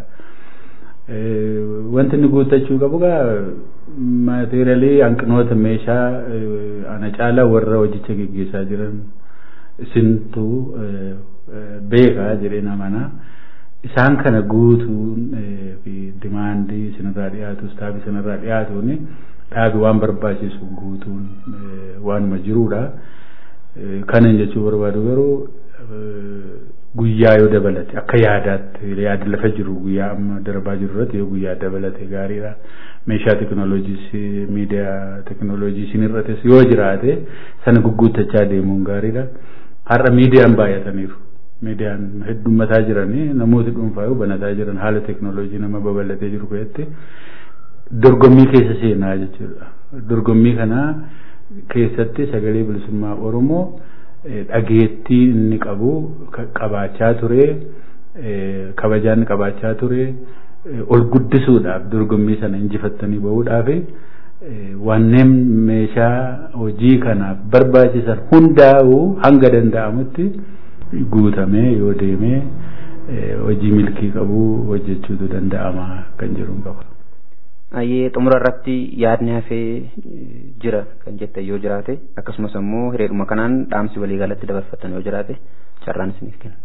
Wanti inni guuttachuu qabu gaa maateeriyaalii hanqinoota meeshaa ana caalaa warra hojicha geggeessaa jiran isintu beekaa jedheen amanaa isaan kana guutuun fi dimaandii isinirraa dhiyaatu istaafii isinirraa dhiyaatuun dhaabi waan barbaachisu guutuun waanuma jiruudha. Kanan jechuu barbaadu garuu guyyaa yoo dabalate akka yaadaatti yaada lafa jiru guyyaa amma darbaa jiru irratti yoo guyyaa dabalate gaariidha. Meeshaa teekinooloojii miidiyaa teekinooloojii isinirrates yoo jiraate sana gugguuttachaa deemuun gaariidha. Har'a miidiyaan baay'ataniiru. miidiyaan heddummataa jiranii namooti dhuunfaa banataa jiran haala teekinooloojii nama babal'atee jiru keessatti dorgommii keessa seenaa jechuudha. Dorgommii kana keessatti sagalee bilisummaa Oromoo dhageettii inni qabu qabaachaa ture kabajaan qabaachaa ture ol guddisuudhaaf dorgommii sana injifattanii bahuudhaaf wanneen meeshaa hojii kanaaf barbaachisan hundaa'uu hanga danda'amutti guutamee yoo deemee hojii milkii qabu hojjechuutu danda'ama kan jedhuun qaba. Ayyee xumura irratti yaadni hafee jira kan jette yoo jiraate akkasumas immoo hireedhuma kanaan dhaamsi waliigalatti dabarfatan yoo jiraate carraan isiniif kenna.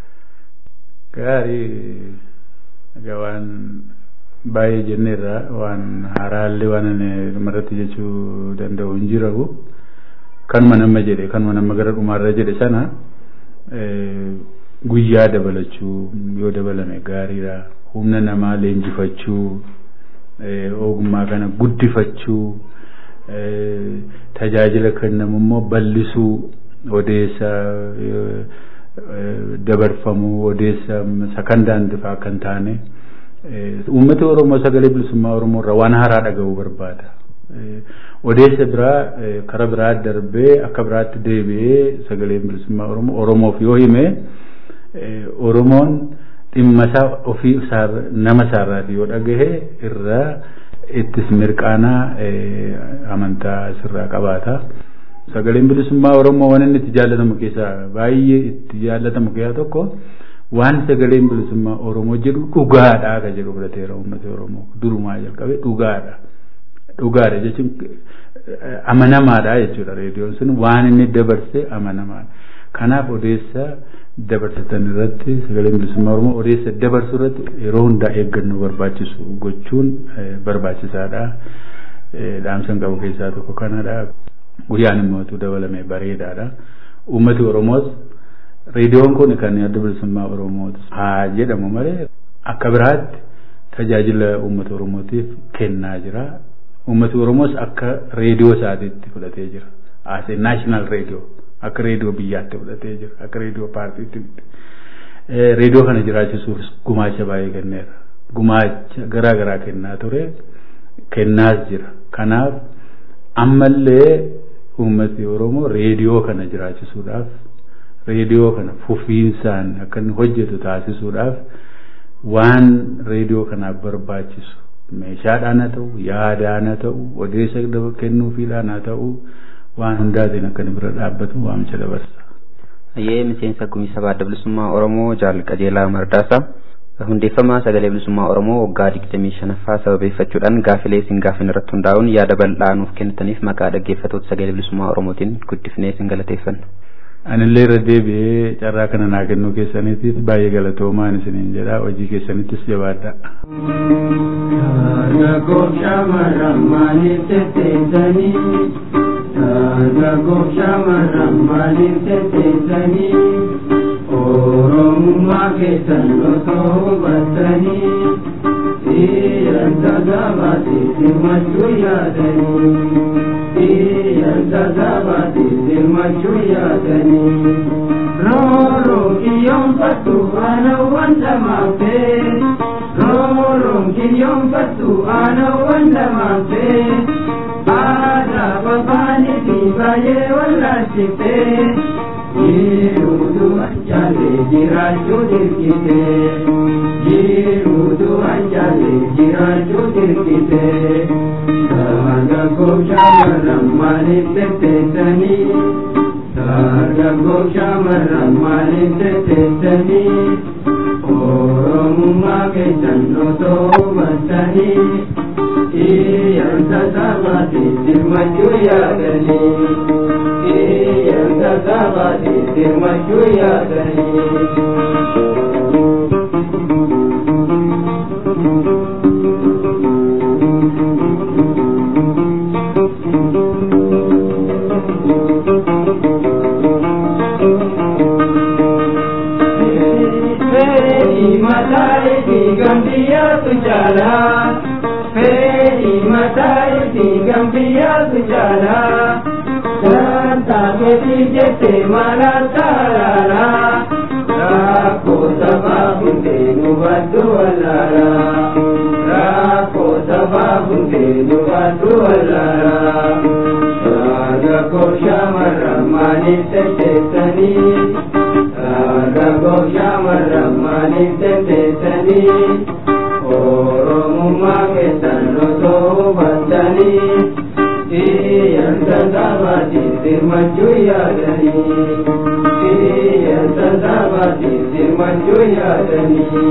Gaarii egaa waan baay'ee jenneerra waan haaraallee waan ani dhumarratti jechuu danda'u hin jiru kanuma nama jedhe kanuma nama gara dhumaarra jedhe sana guyyaa dabalachuu yoo dabalame gaariidha humna namaa leenjifachuu ogummaa kana guddifachuu tajaajila kennamu immoo bal'isuu odeessa dabarfamuu odeessa sakandaan difaa kan taane uummati oromoo sagalee bilisummaa oromoo irraa waan haaraa dhaga'uu barbaada. odeessa biraa kara biraa darbee akka biraatti deebi'ee sagaleen bilisummaa oromoo oromoof yoo hime oromoon dhimma isaa ofii nama isaarraati yoo dhagahe irraa ittis mirqaanaa amantaa sirraa qabaata. Sagaleen bilisummaa oromoo waan inni itti jaallatamu keessaa baay'ee itti jaallatamu keessaa tokko waan sagaleen bilisummaa oromoo jedhu dhugaadhaa kan jedhu fudhateera uummata oromoo durumaa jalqabe dhugaadha. dhugaadha jechuun amanamaadha jechuudha reediyoon sun waan inni dabarse amanamaadha kanaaf odeessa dabarsitan irratti sagaleen bilisummaa oromoo odeessa dabarsu irratti yeroo hundaa eeggannoo barbaachisu gochuun barbaachisaadha dhaamsan qabu keessaa tokko kanadha guyyaan immootu dabalame bareedaadha uummati oromoos reediyoon kun kan adda bilisummaa oromooti haa jedhamu malee akka biraatti tajaajila uummata oromootiif kennaa jira uummati oromoos akka reediyoo isaatiitti fudhatee jira as naashinaal reediyoo akka reediyoo biyyaatti fudhatee jira akka reediyoo paartiitti reediyoo kana jiraachisuuf gumaacha baay'ee kenneera gumaacha garaa garaa kennaa ture kennaas jira kanaaf ammallee uummati oromoo reediyoo kana jiraachisuudhaaf reediyoo kana fufiinsaan akka inni hojjetu taasisuudhaaf waan reediyoo kanaaf barbaachisu meeshaadhaan haa ta'u yaadaan haa ta'u odeessa kennuufiidhaan haa ta'u waan hundaatiin akka inni bira dhaabbatu waamicha dabarsa. Ayyee miseensa gumii sabaa adda bilisummaa Oromoo Jaal Qajeelaa Mardaasaa hundeeffama sagalee bilisummaa Oromoo waggaa digdamii shanaffaa sababeeffachuudhaan gaafilee isin gaafin irratti hundaa'uun yaada bal'aa nuuf kennitaniif maqaa dhaggeeffatoota sagalee bilisummaa Oromootiin guddifnee isin galateeffanna. Anillee irra deebi'ee carraa kana naa kennuu keessaniitiif baay'ee galatoomaan isiniin jedha hojii keessanittis jabaadha. Dargaggoo shamarran maaliif tetteessanii? Dargaggoo shamarran maaliif tetteessanii? Oromummaa keessan osoo hubattanii Dhiiranta gabaatee hirmachuu yaadanii Dhiiranta gabaatee hirmachuu yaadanii Rooroon kiyyoonfattu aanawwan lamaaffee Rooroon kiyyoonfattu aanawwan lamaaffee Aadaa babaanii fi baay'ee wallaalchiftee Jiruutu anjaalee jiraachuu dirqite. Jiruutu anjaalee jiraachuu dirqite. Dargaggoo shamarran maaliif tetteessanii? Dargaggoo shamarran maaliif tetteessanii? Oromummaa keessan osoo hubattanii. Iyyaanta sabaatiif hirmachuu yaadanii. Iyyaanta sabaatiif hirmachuu yaadanii. Mataa'ee fi gambiyyaatu jaalaa. Fedi matai fi gambiyyaatu jaalaa. Saantaa keetii jettee maalaa taalaalaa. Rakkoo sabaa hundee nu baddu wallaalaa. Rakkoo sabaa hundee nu baddu wallaalaa. Dargaggoo shamarran maaliif tetteessanii? Dargaggoo shamarran maaliif tetteessanii? Oromummaa keessan osoo hubattanii Iyyaanta sabaatiif hirmachuu yaadanii Iyyansa sabaatiif dirmachuu yaadanii.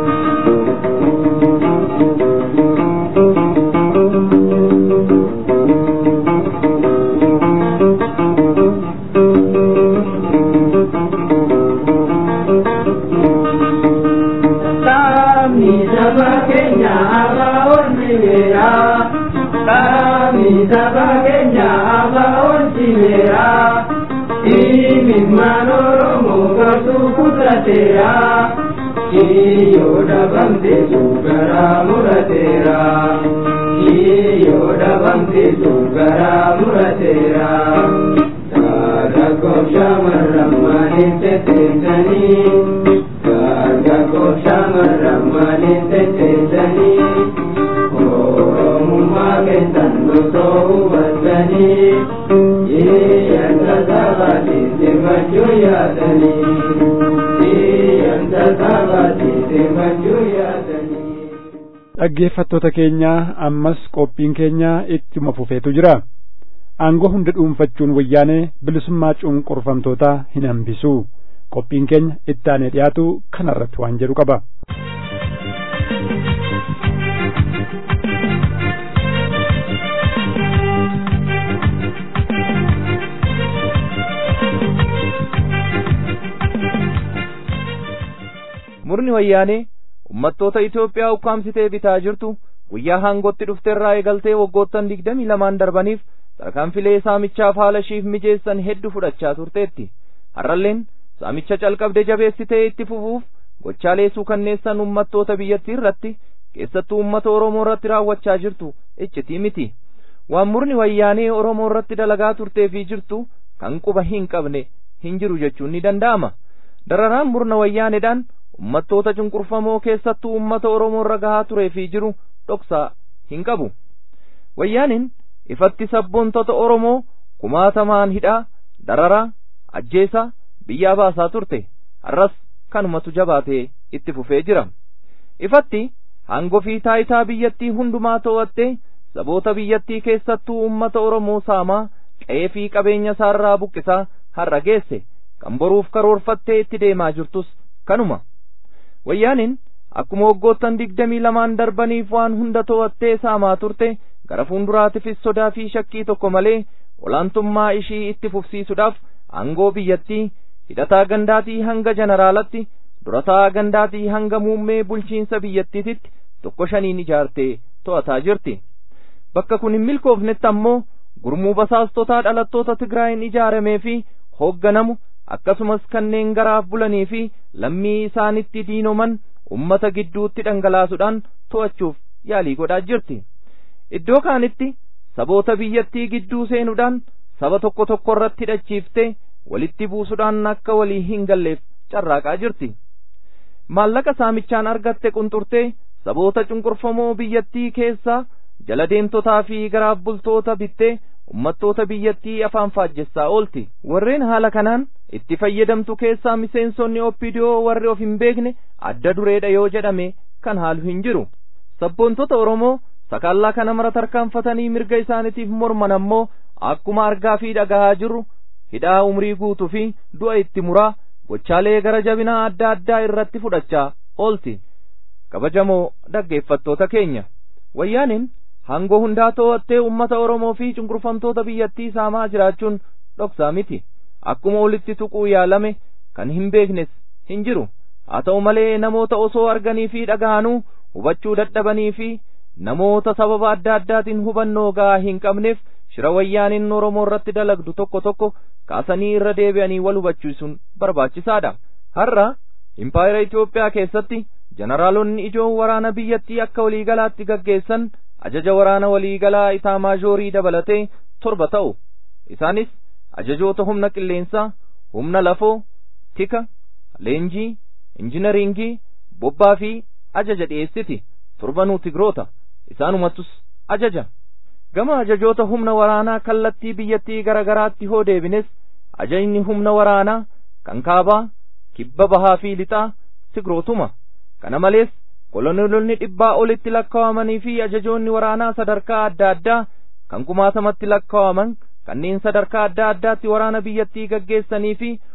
Kami saba Kenya abaon simera Kami saba Kenya abaon simera Imin manoromo kartu kutatera Iyo dabamte sugara muratera Iyo dabamte sugara muratera Dargaggoon shamarran maaliin tetteessanii Dargaggoon shamarran maaliin tetteessanii Oromummaa keessan osoo hubattanii Iyyanta sabaatiif dirmachuu yaadanii Iyyanta sabaatiif dirmachuu yaadanii dhaggeeffattoota keenya ammas qophiin keenya ittuma fufeetu jira aangoo hunda dhuunfachuun wayyaanee bilisummaa cunqurfamtootaa hin hambisu qophiin keenya ittaanee dhiyaatu kanarratti waan jedhu qaba murni wayyaanee ummattoota Itoophiyaa ukkaamsitee bitaa jirtu guyyaa haangootti dhufteerraa eegaltee waggoottan digdamii lamaan darbaniif tarkaanfilee saamichaaf haala ishiif mijeessan hedduu fudhachaa turteetti har'alleen saamicha calqabde jabeessitee itti fufuuf gochaalee suukanneessan ummattoota biyyattii irratti keessattuu ummata Oromoo irratti raawwachaa jirtu iccitii miti waan murni wayyaanee Oromoo irratti dalagaa turtee fi jirtu kan quba hin qabne hin jiru jechuun ni danda'ama dararaan murna wayyaaneedhaan ummattoota cunqurfamoo keessattuu ummata Oromoo irra gahaa turee fi jiru dhoksaa hin qabu. Wayyaaniin ifatti sabboontota Oromoo kumaatamaan hidhaa, dararaa, ajjeesaa, biyyaa baasaa turte. Har'as kanumatu jabaatee itti fufee jira. Ifatti hangoo fi taayitaa biyyattii hundumaa to'attee saboota biyyattii keessattuu ummata Oromoo saamaa qe'ee fi qabeenya isaarraa buqqisaa har'a geesse kan boruuf karoorfattee itti deemaa jirtus kanuma. wayyaaniin akkuma waggoottan digdamii lamaan darbaniif waan hunda to'attee saamaa turte gara fuulduraatiifis sodaa fi shakkii tokko malee olaantummaa ishii itti fufsiisuudhaaf aangoo biyyattii hidhataa gandaatii hanga jeneraalatti durataa gandaatii hanga muummee bulchiinsa biyyattiititti tokko shaniin ijaartee to'ataa jirti bakka kun hin milkoofnetti ammoo gurmuu basaastotaa dhalattoota Tigraayin ijaaramee fi hoogganamu akkasumas kanneen garaaf bulanii fi lammii isaanitti diinoman ummata gidduutti dhangalaasuudhaan to'achuuf yaalii godhaa jirti. Iddoo kaanitti saboota biyyattii gidduu seenuudhaan saba tokko tokko irratti hidhachiiftee walitti buusuudhaan akka walii hin galleef carraaqaa jirti. Maallaqa saamichaan argatte qunxurtee saboota cunqurfamoo biyyattii keessaa jala deemtotaa fi garaaf bultoota bittee ummattoota biyyattii afaan faajjessaa oolti warreen haala kanaan itti fayyadamtu keessaa miseensonni oppidiyoo warri of hin beekne adda dureedha yoo jedhame kan haalu hin jiru sabboontota oromoo sakaallaa kana mara tarkaanfatanii mirga isaaniitiif morman ammoo akkuma argaa fi dhagahaa jirru hidhaa umrii guutuu fi du'a itti muraa gochaalee gara jabinaa adda addaa irratti fudhachaa oolti kabajamoo dhaggeeffattoota keenya wayyaaniin hangoo hundaa to'attee ummata Oromoo fi cunqurfamtoota biyyattii saamaa jiraachuun dhoksaa miti akkuma olitti tuquu yaalame kan hin beeknes hin jiru haa ta'u malee namoota osoo arganii fi dhaga'anuu hubachuu dadhabanii fi namoota sababa adda addaatiin hubannoo ga'aa hin qabneef shira wayyaaniin Oromoo irratti dalagdu tokko tokko kaasanii irra deebi'anii wal hubachiisuun barbaachisaadha har'a impaayera Itoophiyaa keessatti jeneraalonni ijoon waraana biyyattii akka waliigalaatti gaggeessan ajaja waraana waliigalaa itaamaaዦrii dabalatee torba ta'u isaanis ajajoota humna qilleensaa humna lafoo tika leenjii injinariingii bobbaa fi ajaja dhiyeessiti torbanuu tigroota isaanumattus ajaja gama ajajoota humna waraanaa kallattii biyyattii gara garaatti hoo deebines ajajni humna waraanaa kan kaabaa kibba bahaa fi lixaa tigrootuma kana malees koloneelonni dhibbaa olitti lakkaawamanii fi ajajoonni waraanaa sadarkaa adda addaa kan kumaatamatti lakkaawaman kanneen sadarkaa adda addaatti waraana biyyattii gaggeessanii fi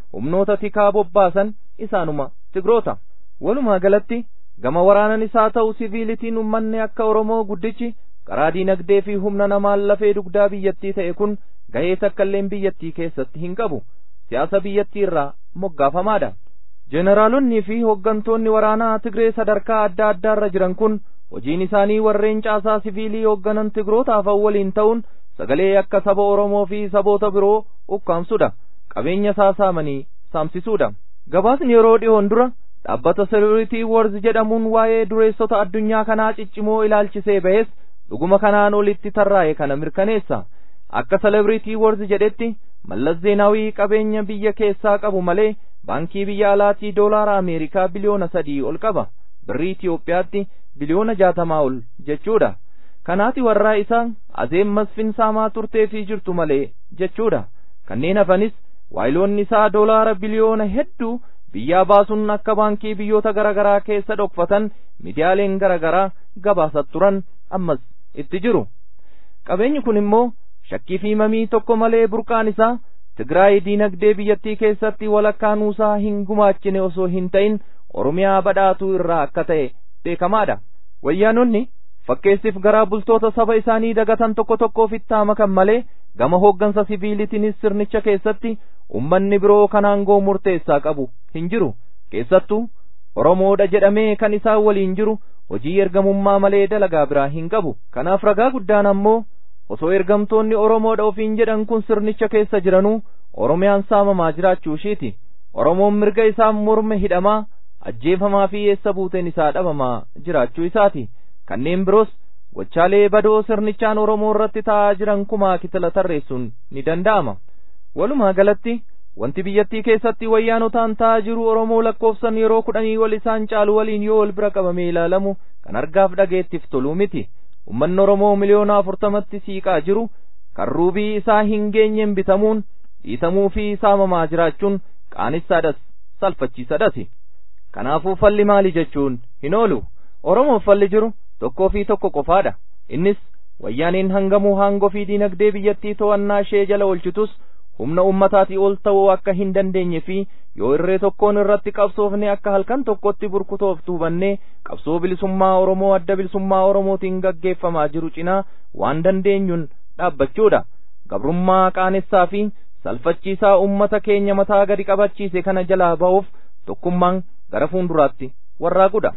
humnoota tikaa bobbaasan isaanuma tigroota walumaa galatti gama waraanan isaa ta'u siviilitiin ummanni akka oromoo guddichi karaa diinagdee fi humna namaan lafee dugdaa biyyattii ta'e kun gahee takkailleen biyyattii keessatti hin qabu siyaasa biyyattii irraa moggaafamaadha jeneraalonnii fi hooggantoonni waraanaa tigree sadarkaa adda addaarra jiran kun hojiin isaanii warreen caasaa siviilii hoogganan tigrootaaf waliin ta'uun sagalee akka saba oromoo fi saboota biroo ukkaamsudha qabeenya isaa saamanii saamsisuudha gabaasni yeroo dhiyoon dura dhaabbata seluritii warz jedhamuun waa'ee dureessota addunyaa kanaa ciccimoo ilaalchisee bahes dhuguma kanaan olitti tarraa'e kana mirkaneessa akka selebiritii warz jedhetti mallas zeenaawii qabeenya biyya keessaa qabu malee baankii biyya alaatii doolaara ameerikaa biliyoona sadii ol qaba birrii Itiyoophiyaatti biliyoona jaatamaa ol jechuudha kanaati warraa isaa azeem masfin saamaa turtee fi jirtu malee jechuudha kanneen hafanis waayiloonni isaa doolaara biliyoona hedduu biyyaa baasuun akka baankii biyyoota garaagaraa keessa dhokfatan miidiyaaleen garaagaraa gabaasat turan ammas itti jiru qabeenyi kun immoo shakkii fi mamii tokko malee burqaan isaa Tigraay diinagdee biyyattii keessatti walakkaa nuusaa hin gumaachine osoo hin ta'in Oromiyaa badhaatuu irraa akka ta'e beekamaadha. Wayyaanonni fakkeessiif garaa bultoota saba isaanii dagatan tokko tokkoof itti makan malee gama hooggansa siviilitiinis sirnicha keessatti ummanni biroo kan aangoo murteessaa qabu hin jiru. Keessattuu Oromoodha jedhamee kan isaan waliin jiru hojii ergamummaa malee dalagaa biraa hin qabu. Kanaaf ragaa guddaan ammoo osoo ergamtoonni Oromoodha ofiin jedhan kun sirnicha keessa jiranuu Oromiyaan saamamaa jiraachuu ishiiti. Oromoon mirga isaa morme hidhamaa ajjeefamaa fi eessa buuteen isaa dhabamaa jiraachuu isaati. Kanneen biroos gochaalee badoo sirnichaan Oromoo irratti ta'aa jiran kumaa kitila tarreessuun ni danda'ama. Walumaa galatti wanti biyyattii keessatti wayyaanotaan ta'aa jiru Oromoo lakkoofsan yeroo kudhanii wal isaan caalu waliin yoo wal bira qabamee ilaalamu kan argaaf dhageettiif toluu miti. ummanni Oromoo miliyoona afurtamatti siiqaa jiru kan ruubii isaa hin geenyeen bitamuun dhiitamuu fi saamamaa jiraachuun qaanissaadhas salphachiisadhas. Kanaafuu falli maali jechuun hin oolu. Oromoof falli jiru tokkoo fi tokko qofaadha. Innis wayyaaniin hangamuu haangoo fi diinagdee biyyattii to'annaa ishee jala oolchitus humna ummataatii ol ta'uu akka hin dandeenye fi yoo irree tokkoon irratti qabsoofne akka halkan tokkotti burkutooftu hubannee qabsoo bilisummaa Oromoo adda bilisummaa Oromootiin gaggeeffamaa jiru cinaa waan dandeenyuun dhaabbachuudha. Gabrummaa qaanessaa fi salphachiisaa ummata keenya mataa gadi qabachiise kana jalaa ba'uuf tokkummaan gara fuulduraatti warraaqudha.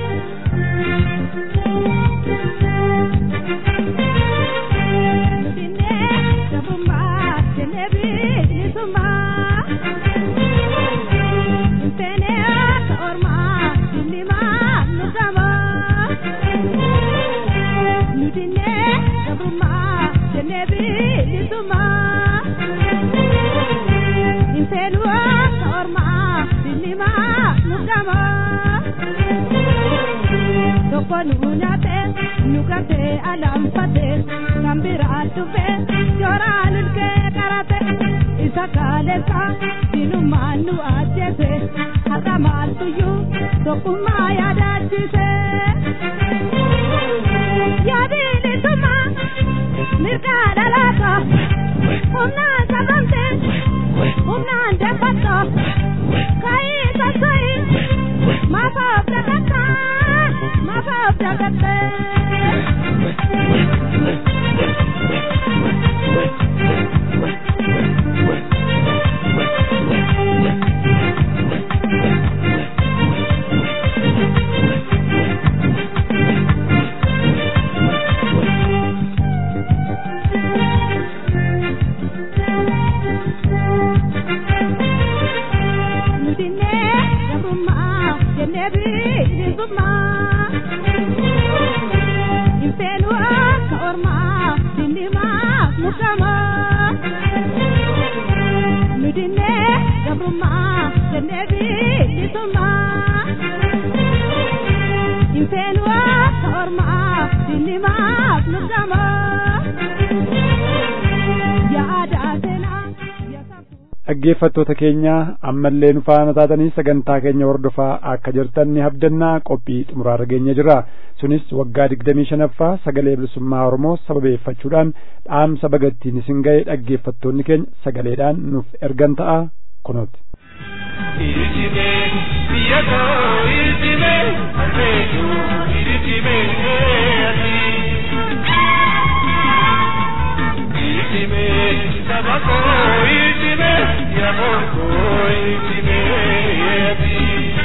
Tokko nu nyaate nu garte alaanfate kan biraa dhufe jooraan ulkee qarate isa kaalessa dinumaan nu ajjeese har'a maaltuyyuu tokkummaa yaadaachise. Yaadilisuma mirgaa dhalaata humnaan sabamte humnaan deeffatta ka'ii sassa'ii maafaaf dhagatta. Mafaf dagatte. Nudinne gabrummaa jennee bilisummaa. Infeenu akka ormaa dindimaaf mukamaa. Nudinne gabrummaa jennee bilisummaa. Infeenu akka ormaa dindimaaf mukamaa. Yaada seenaa. dhaggeeffattoota keenya ammallee nu faana taatanii sagantaa keenya hordofaa akka jirtan ni abdannaa qophii xumuraarra geenye jira sunis waggaa digdamii shanaffaa sagalee bilisummaa oromoo sababeeffachuudhaan dhaamsa bagattiin isin ga'e dhaggeeffattoonni keenya sagaleedhaan nuuf ergan ta'a kunooti. iltime biyya koo iltime harmeetu iltime ati iltime saba koo iltime yamoon koo iltime ati.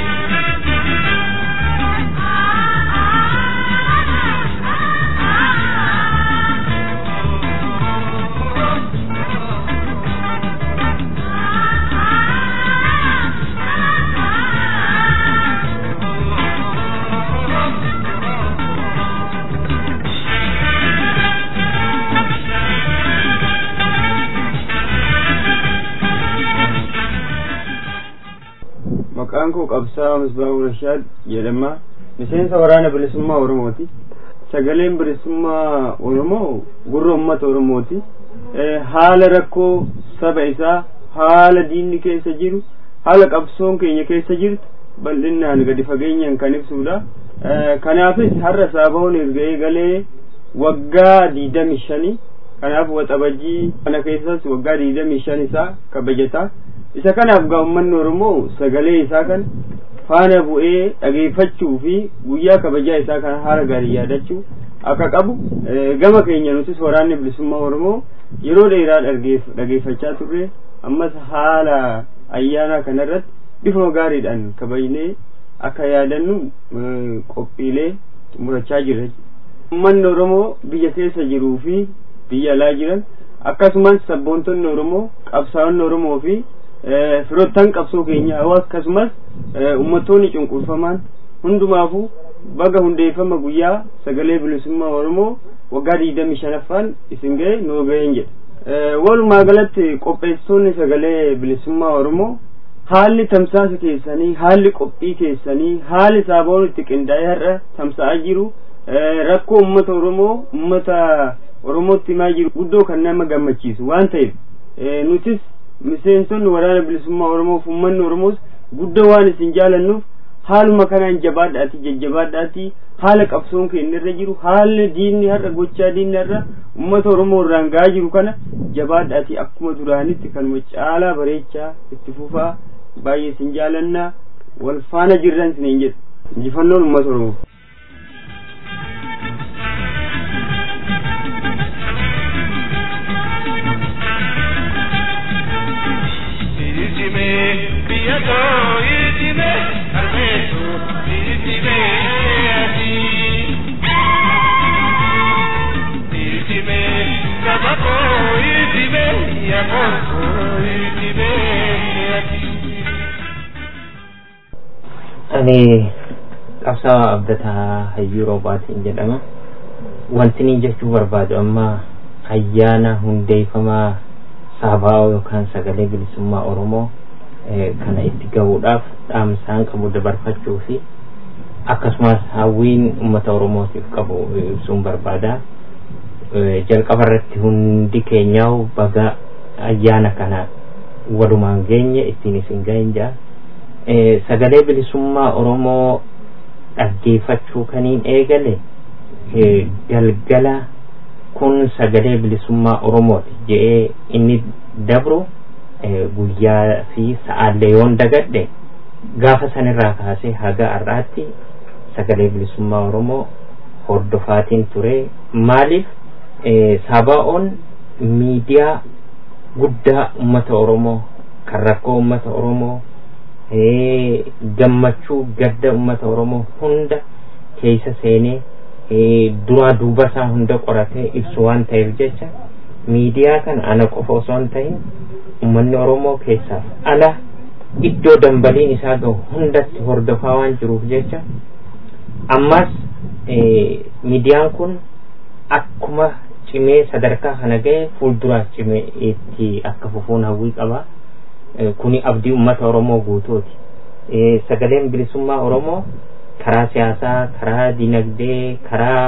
maqaan koo qabsaa misbaahuu rashaad jedhama miseensa waraana bilisummaa oromooti sagaleen bilisummaa oromoo gurra ummata oromooti haala rakkoo saba isaa haala diinni keessa jiru haala qabsoon keenya keessa jirtu bal'inaan gadi fageenyaan kan ibsudha kanaafis har'a saabahoon erga eegalee waggaa diidami shani kanaaf waxabajjii kana keessas waggaa diidami shan isaa kabajata isa kanaaf gaa ummanni oromoo sagalee isaa kan faana bu'ee dhageeffachuu fi guyyaa kabajaa isaa kana haala gaarii yaadachuu akka qabu gama keenya nutis waraanni bilisummaa oromoo yeroo dheeraa dhageeffachaa turre ammas haala ayyaana kanarratti bifuma gaariidhaan kabajnee akka yaadannu qophiilee xumurachaa jirra ummanni oromoo biyya keessa jiruu fi biyya alaa jiran akkasumas sabboontonni oromoo qabsaa'onni oromoo fi firoottan qabsoo keenya akkasumas ummatoonni cunqurfamaan hundumaafuu baga hundeeffama guyyaa sagalee bilisummaa oromoo waggaa digdami shanaffaan isin ga'e nuu ga'een jedha walumaa galatti qopheessitoonni sagalee bilisummaa oromoo haalli tamsaasa keessanii haalli qophii keessanii haalli saabawoon itti qindaa'ee har'a tamsa'aa jiru rakkoo ummata oromoo ummata oromootti himaa jiru guddoo kan nama gammachiisu waan ta'eef nutis miseensonni waraana bilisummaa oromoof ummanni oromoos guddoo waan isin jaalannuuf haaluma kanaan jabaadhaati jajjabaadhaati haala qabsoon keenya irra jiru haalli diinni har'a gochaa diinni har'a ummata oromoo irraan ga'aa jiru kana jabaadhaati akkuma duraanitti kanuma caalaa bareechaa itti fufaa baay'ee isin jaalannaa wal faana jirran isiniin jedhu injifannoon ummata oromoo. Iltime biyya koo iltime harmeetu iltime ati. Iltime saba koo iltime yamoon koo iltime ati. Ani qabsaa abdataa hayyuu roobaatiin jedhama. Wanti ni jechuu barbaadu amma ayyaana hundeeffamaa saabaa'oo yookaan sagalee bilisummaa oromoo kana itti gahuudhaaf dhaamsaan qabu dabarfachuu fi akkasumas hawwiin ummata oromootiif qabu ibsuun barbaada jalqaba irratti hundi keenyaa baga ayyaana kana walumaan geenye ittiin isin gahin jaa sagalee bilisummaa oromoo dhaggeeffachuu kaniin eegale galgala kun sagalee bilisummaa oromooti je'ee inni dabru guyyaa fi sa'aallee yoon dagadhe gaafa sanirraa kaasee haga har'aatti sagalee bilisummaa oromoo hordofaatiin ture maaliif saabaa'oon miidiyaa guddaa ummata oromoo kan rakkoo ummata oromoo gammachuu gadda ummata oromoo hunda keessa seenee duraa duuba isaa hunda qoratee ibsu waan ta'eef jecha miidiyaa kana ana qofa osoo hin ta'in ummanni oromoo keessaaf ala iddoo dambaliin isaa gahu hundatti hordofaa waan jiruuf jecha ammas miidiyaan kun akkuma cimee sadarkaa kana ga'e fuulduraas cimee itti akka fufuun hawwii qaba kuni abdii ummata oromoo guutuuti sagaleen bilisummaa oromoo karaa siyaasaa karaa dinagdee karaa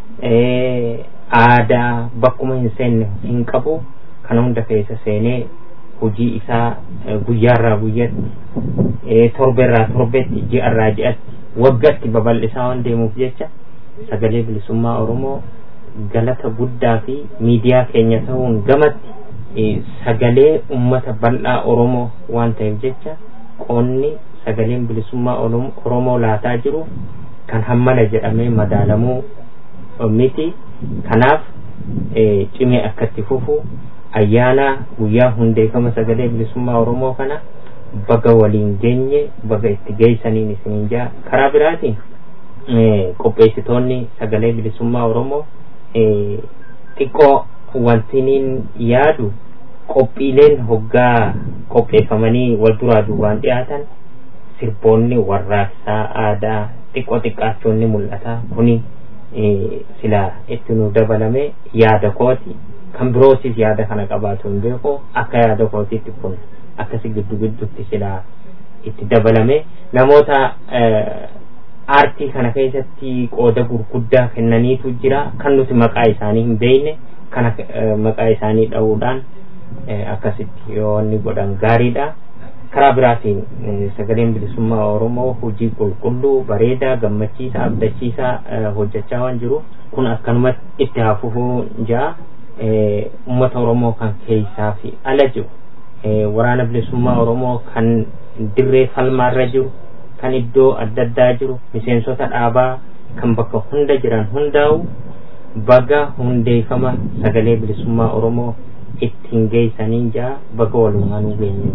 aadaa bakkuma hin seenne hin qabu kana hunda keessa seenee hojii isaa guyyaarraa guyyatti torbeerraa torbeetti ji'arraa ji'atti waggatti babal'isaa waan deemuuf jecha sagalee bilisummaa oromoo galata guddaa fi miidiyaa keenya ta'uun gamatti sagalee ummata bal'aa oromoo waan ta'eef jecha qoonni sagaleen bilisummaa oromoo laataa jiru kan hammana jedhamee madaalamuu miti kanaaf cimee akkatti fufu ayyaana guyyaa hundeeffama sagalee bilisummaa oromoo kana baga waliin geenye baga itti geessaniin isiniin jaa karaa biraatiin qopheessitoonni sagalee bilisummaa oromoo xiqqoo wantiniin yaadu qophiileen hoggaa qopheeffamanii wal duraa duubaan dhiyaatan sirboonni warraaqsaa aadaa xiqqoo xiqqaachoonni mul'ata kuni sila itti nu dabalame yaada kooti kan birootis yaada kana qabaatu hin beeku akka yaada kootiitti kun akkasi giddu giddutti sila itti dabalame namoota aartii kana keessatti qooda gurguddaa kennaniitu jira kan nuti maqaa isaanii hin beekne kana maqaa isaanii dha'uudhaan akkasitti yoo inni godhan gaariidha karaa biraatiin sagaleen bilisummaa oromoo hojii qulqulluu bareedaa gammachiisaa abdachiisaa hojjechaa waan jiru kun akkanumatti itti hafufuu ja'a ummata oromoo kan keessaa fi ala jiru waraana bilisummaa oromoo kan dirree falmaarra jiru kan iddoo adda addaa jiru miseensota dhaabaa kan bakka hunda jiran hundaa'u baga hundeeffama sagalee bilisummaa oromoo ittiin geessanii ja'a baga walumaanuu geenye.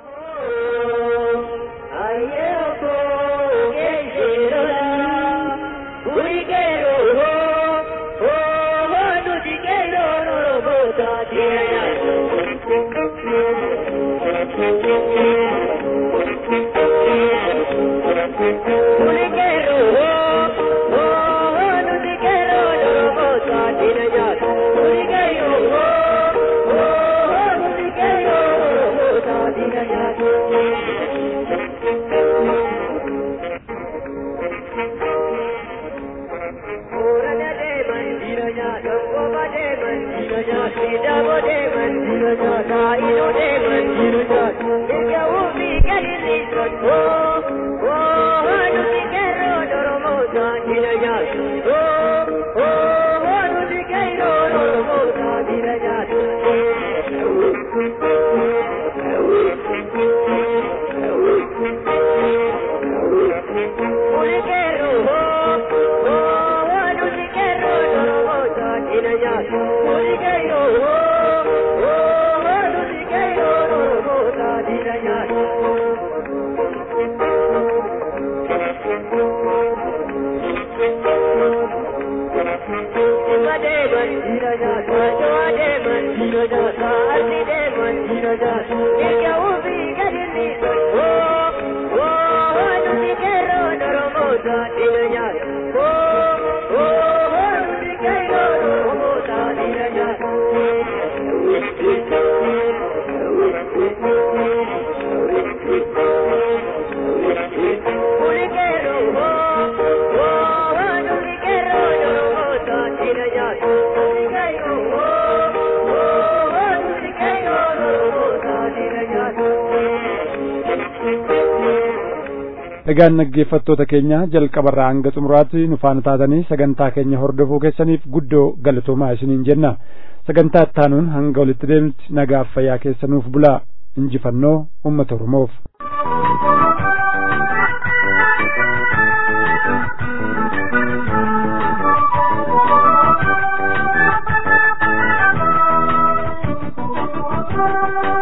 egaan dhaggeeffattoota keenya jalqabarraa hanga xumuraatti nu faana taatanii sagantaa keenya hordofuu keessaniif guddoo galatoomaa isiniin jenna sagantaa ittaanuun hanga walitti deemnutti nagaaf fayyaa keessanuuf bulaa injifannoo ummata oromoof. Thank you.